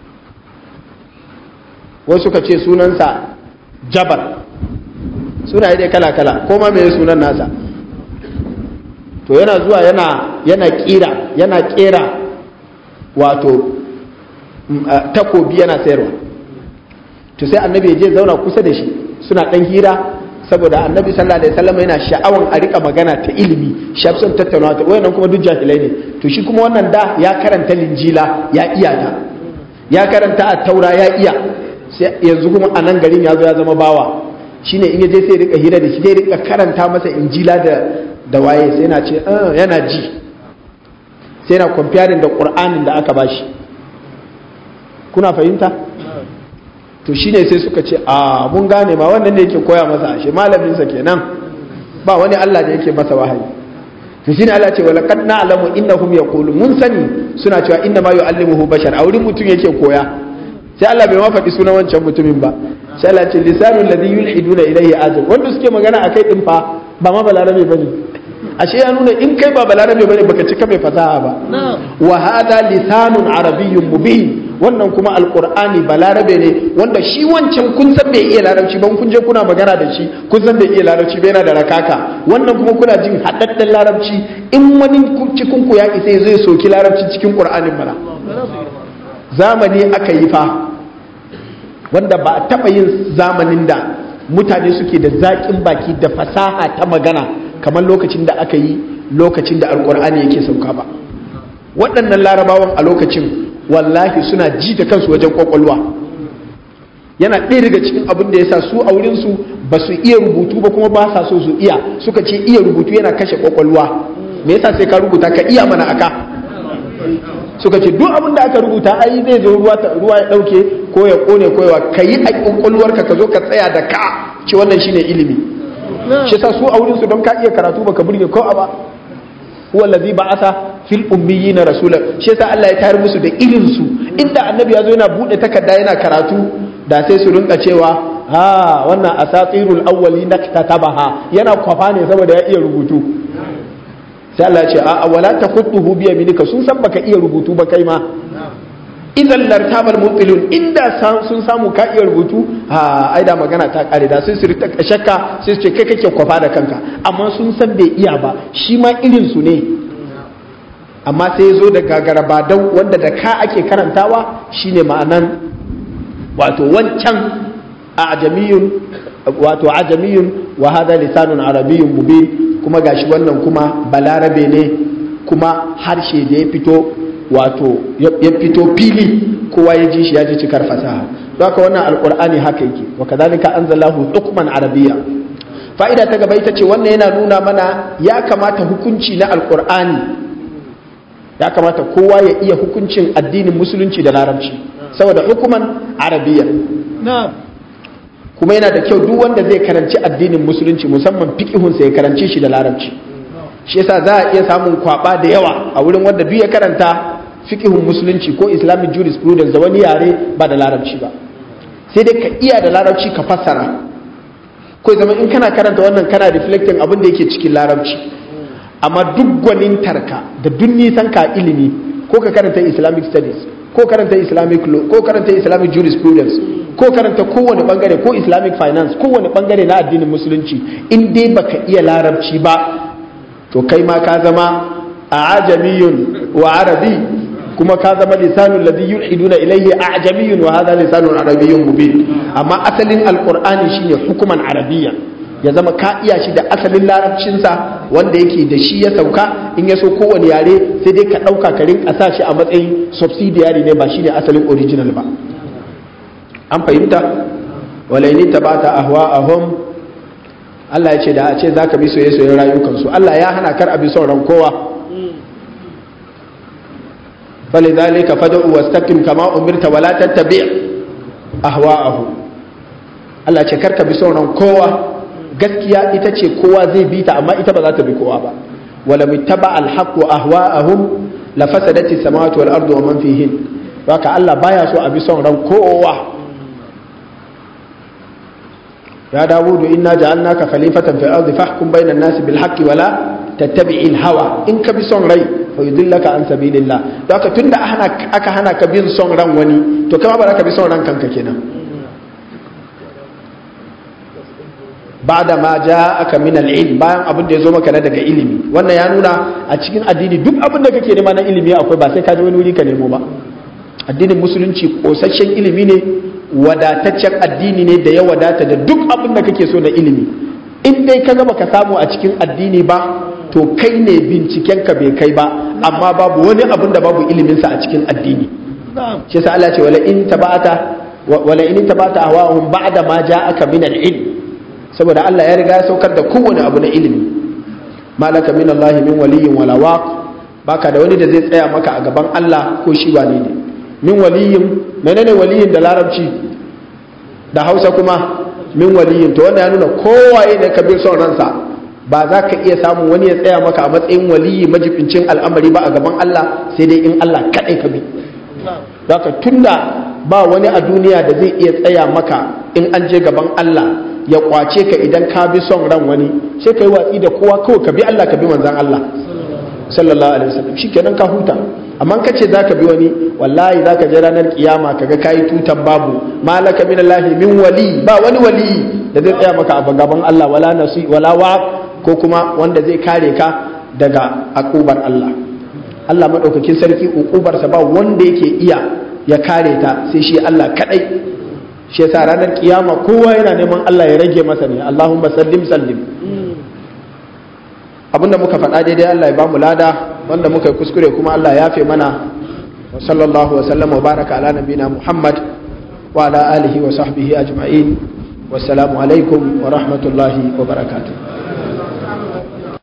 wasu suka ce sunansa jabar suna yi dai kala-kala ko ma mai sunan nasa to yana zuwa yana yana kira yana kera wato takobi yana sayarwa to sai annabi ya je zauna kusa da shi suna dan hira saboda annabi sallallahu alaihi wasallam yana sha'awan a rika magana ta ilimi shafsun tattaunawa ta wayannan kuma duk jahilai ne to shi kuma wannan da ya karanta linjila ya iya ta ya karanta a taura ya iya yanzu kuma a nan garin ya zo ya zama bawa shine in yaje sai rika hira da shi zai rika karanta masa injila da da waye sai yana ce yana ji sai yana comparing da qur'anin da aka bashi kuna fahimta to shine sai suka ce a mun gane ma wannan ne yake koya masa ashe malamin sa kenan ba wani Allah da yake masa wahayi to shine Allah ce wala qad na'lamu innahum yaqulu mun sani suna cewa inna ma yu'allimuhu bashar a wurin mutum yake koya sai Allah bai ma faɗi sunan wancan mutumin ba sai Allah ce lisanul ladhi yulhiduna ilayhi ajab wanda suke magana akai din fa ba ma balarabe bane ashe ya nuna in kai ba balarabe bane baka cika mai fasaha ba wa hada lisanun arabiyyun mubin wannan kuma alqur'ani balarabe ne wanda shi wancan kun san bai iya larabci ba kun je kuna magana da shi kun san bai iya larabci ba yana da rakaka wannan kuma kuna jin haɗaɗɗen larabci in wani cikin ku ya isa zai soki larabci cikin qur'anin mana zamani aka yi fa wanda ba a taɓa yin zamanin da mutane suke da zaƙin baki da fasaha ta magana kamar lokacin da aka yi lokacin da alkur'ani yake sauka ba waɗannan larabawan a lokacin wallahi suna ji da kansu wajen kwakwalwa yana ɗaya daga cikin abin da ya sa su a wurinsu ba su iya rubutu ba kuma ba sa so su iya suka ce iya rubutu yana kashe kwakwalwa me yasa sai ka rubuta ka iya mana aka suka ce duk abin da aka rubuta ai zai zo ruwa ruwa ya dauke ko ya kone ko ya kayi a kwakwalwarka ka zo ka tsaya da ka ce wannan shine ilimi shi sa su a wurin su don ka iya karatu baka burge ko ba huwa allazi ba'atha fil ummiyina rasula shi yasa Allah ya tayar musu da irin su inda annabi ya zo yana bude takarda yana karatu da sai su rinka cewa ha wannan asatirul awwali naktatabaha yana kwafa ne saboda ya iya rubutu sai Allah ya ce a wala taqutuhu bi yaminika sun san baka iya rubutu ba kai ma idan lartabal mutilun inda sun samu ka iya rubutu a ai da magana ta kare da sun sirta shakka sai su ce kai kake kwafa da kanka amma sun san bai iya ba shi ma irin su ne amma sai zo da gagarabadau wanda da ka ake karantawa shine ma'anan wato wancan ajamiyun wato ajamiyun wa hada lisanun arabiyyun mubin kuma gashi wannan kuma balarabe ne kuma harshe da ya fito wato ya fito fili kowa ya ji shi ya ji cikar fasaha don haka wannan alkur'ani haka yake wa kadhalika anzalahu hukman arabiyya fa'ida ta gaba ita ce wannan yana nuna mana ya kamata hukunci na alkur'ani ya kamata kowa ya iya hukuncin addinin musulunci da larabci saboda hukuman arabiyya kuma yana da kyau duk wanda zai karanci addinin musulunci musamman fiqihunsa ya karance shi da larabci shi yasa za a iya samun kwaba da yawa a wurin wanda duk ya karanta fiqihun musulunci ko islamic jurisprudence da wani yare ba da larabci ba sai dai ka iya da larabci ka fassara ko zama in kana karanta wannan kana reflecting abin da yake cikin larabci amma duk gwanintarka da duk nisan ka ilimi ko ka karanta islamic studies ko karanta islamic law ko karanta islamic jurisprudence ko karanta kowane bangare ko islamic finance kowane bangare na addinin musulunci in dai baka iya larabci ba to kai ma ka zama a ajamiyun wa arabi kuma ka zama lisanun ladhi yulhiduna ilayhi ajamiyun wa hadha lisanun arabiyyun mubin amma asalin alqur'ani shine hukuman arabiyya ya zama ka iya shi da asalin larabcinsa wanda yake da shi ya sauka in ya so kowane yare sai dai ka ɗauka ka rinka sa shi a matsayin subsidiary ne ba shine asalin original ba an fahimta walaini tabata ahwa'ahum Allah ya ce da a ce zaka bi soyayya soyayyen rayukansu Allah ya hana kar a bi son ran kowa falidhalika fad'u wastaqim kama umirta wala tattabi' ahwa'ahu Allah ya ce kar ka bi son ran kowa gaskiya ita ce kowa zai bi ta amma ita ba za ta bi kowa ba wala mittaba alhaq wa ahwa'ahum la fasadati samawati wal ardu wa man fihin haka Allah baya so a bi son ran kowa ya dawudu inna ja'alnaka khalifatan fil ardi fahkum bainan nasi bil haqqi wala tattabi'il hawa in ka bi son rai fa yudillaka an sabilillah haka tunda aka hana ka bin son ran wani to kama ba za ka bi son ran kanka kenan ba'da ma aka min al-ilm bayan abin da ya zo maka na daga ilimi wannan ya nuna a cikin addini duk abin da kake nema na ilimi akwai ba sai ka je wani wuri ka nemo ba addinin musulunci kosasshen ilimi ne wadataccen addini ne da ya wadata da duk abin da kake so na ilimi in dai ka gaba ka samu a cikin addini ba to kai ne binciken ka bai kai ba amma babu wani abin da babu iliminsa a cikin addini shi yasa Allah ce wala in tabata wala in tabata ahwahum ba'da ma ja'aka min al-ilm saboda Allah ya riga ya saukar da kowane abu na ilimi malaka min Allah min waliyyin wala waq baka da wani da zai tsaya maka a gaban Allah ko shi wane ne min waliyin menene waliyin da larabci da hausa kuma min waliyin to wanda ya nuna kowaye ne ka bi son ransa ba za ka iya samun wani ya tsaya maka a matsayin waliyi majibincin al'amari ba a gaban Allah sai dai in Allah kaɗai ka bi Zaka tunda ba wani a duniya da zai iya tsaya maka in an je gaban Allah ya kwace ka idan ka bi son ran wani sai ka yi watsi da kowa kawai ka bi Allah ka bi manzan Allah sallallahu alaihi wasallam shikenan ka huta amma ka ce zaka bi wani wallahi zaka je ranar kiyama kaga kayi tutan babu malaka min Allah min wali ba wani wali da zai tsaya maka a gaban Allah wala nasi wala wa ko kuma wanda zai kare ka daga akubar Allah Allah madaukakin sarki ukubarsa ba wanda yake iya ya kare ta sai shi Allah kadai shi yasa ranar kiyama kowa yana neman Allah ya rage masa ne Allahumma sallim sallim abinda muka faɗa daidai Allah ya bamu lada wanda muka yi kuskure kuma Allah ya yafe mana wa sallallahu wa sallam wa baraka ala nabina Muhammad wa ala alihi wa sahbihi ajma'in wassalamu alaikum wa rahmatullahi wa barakatuh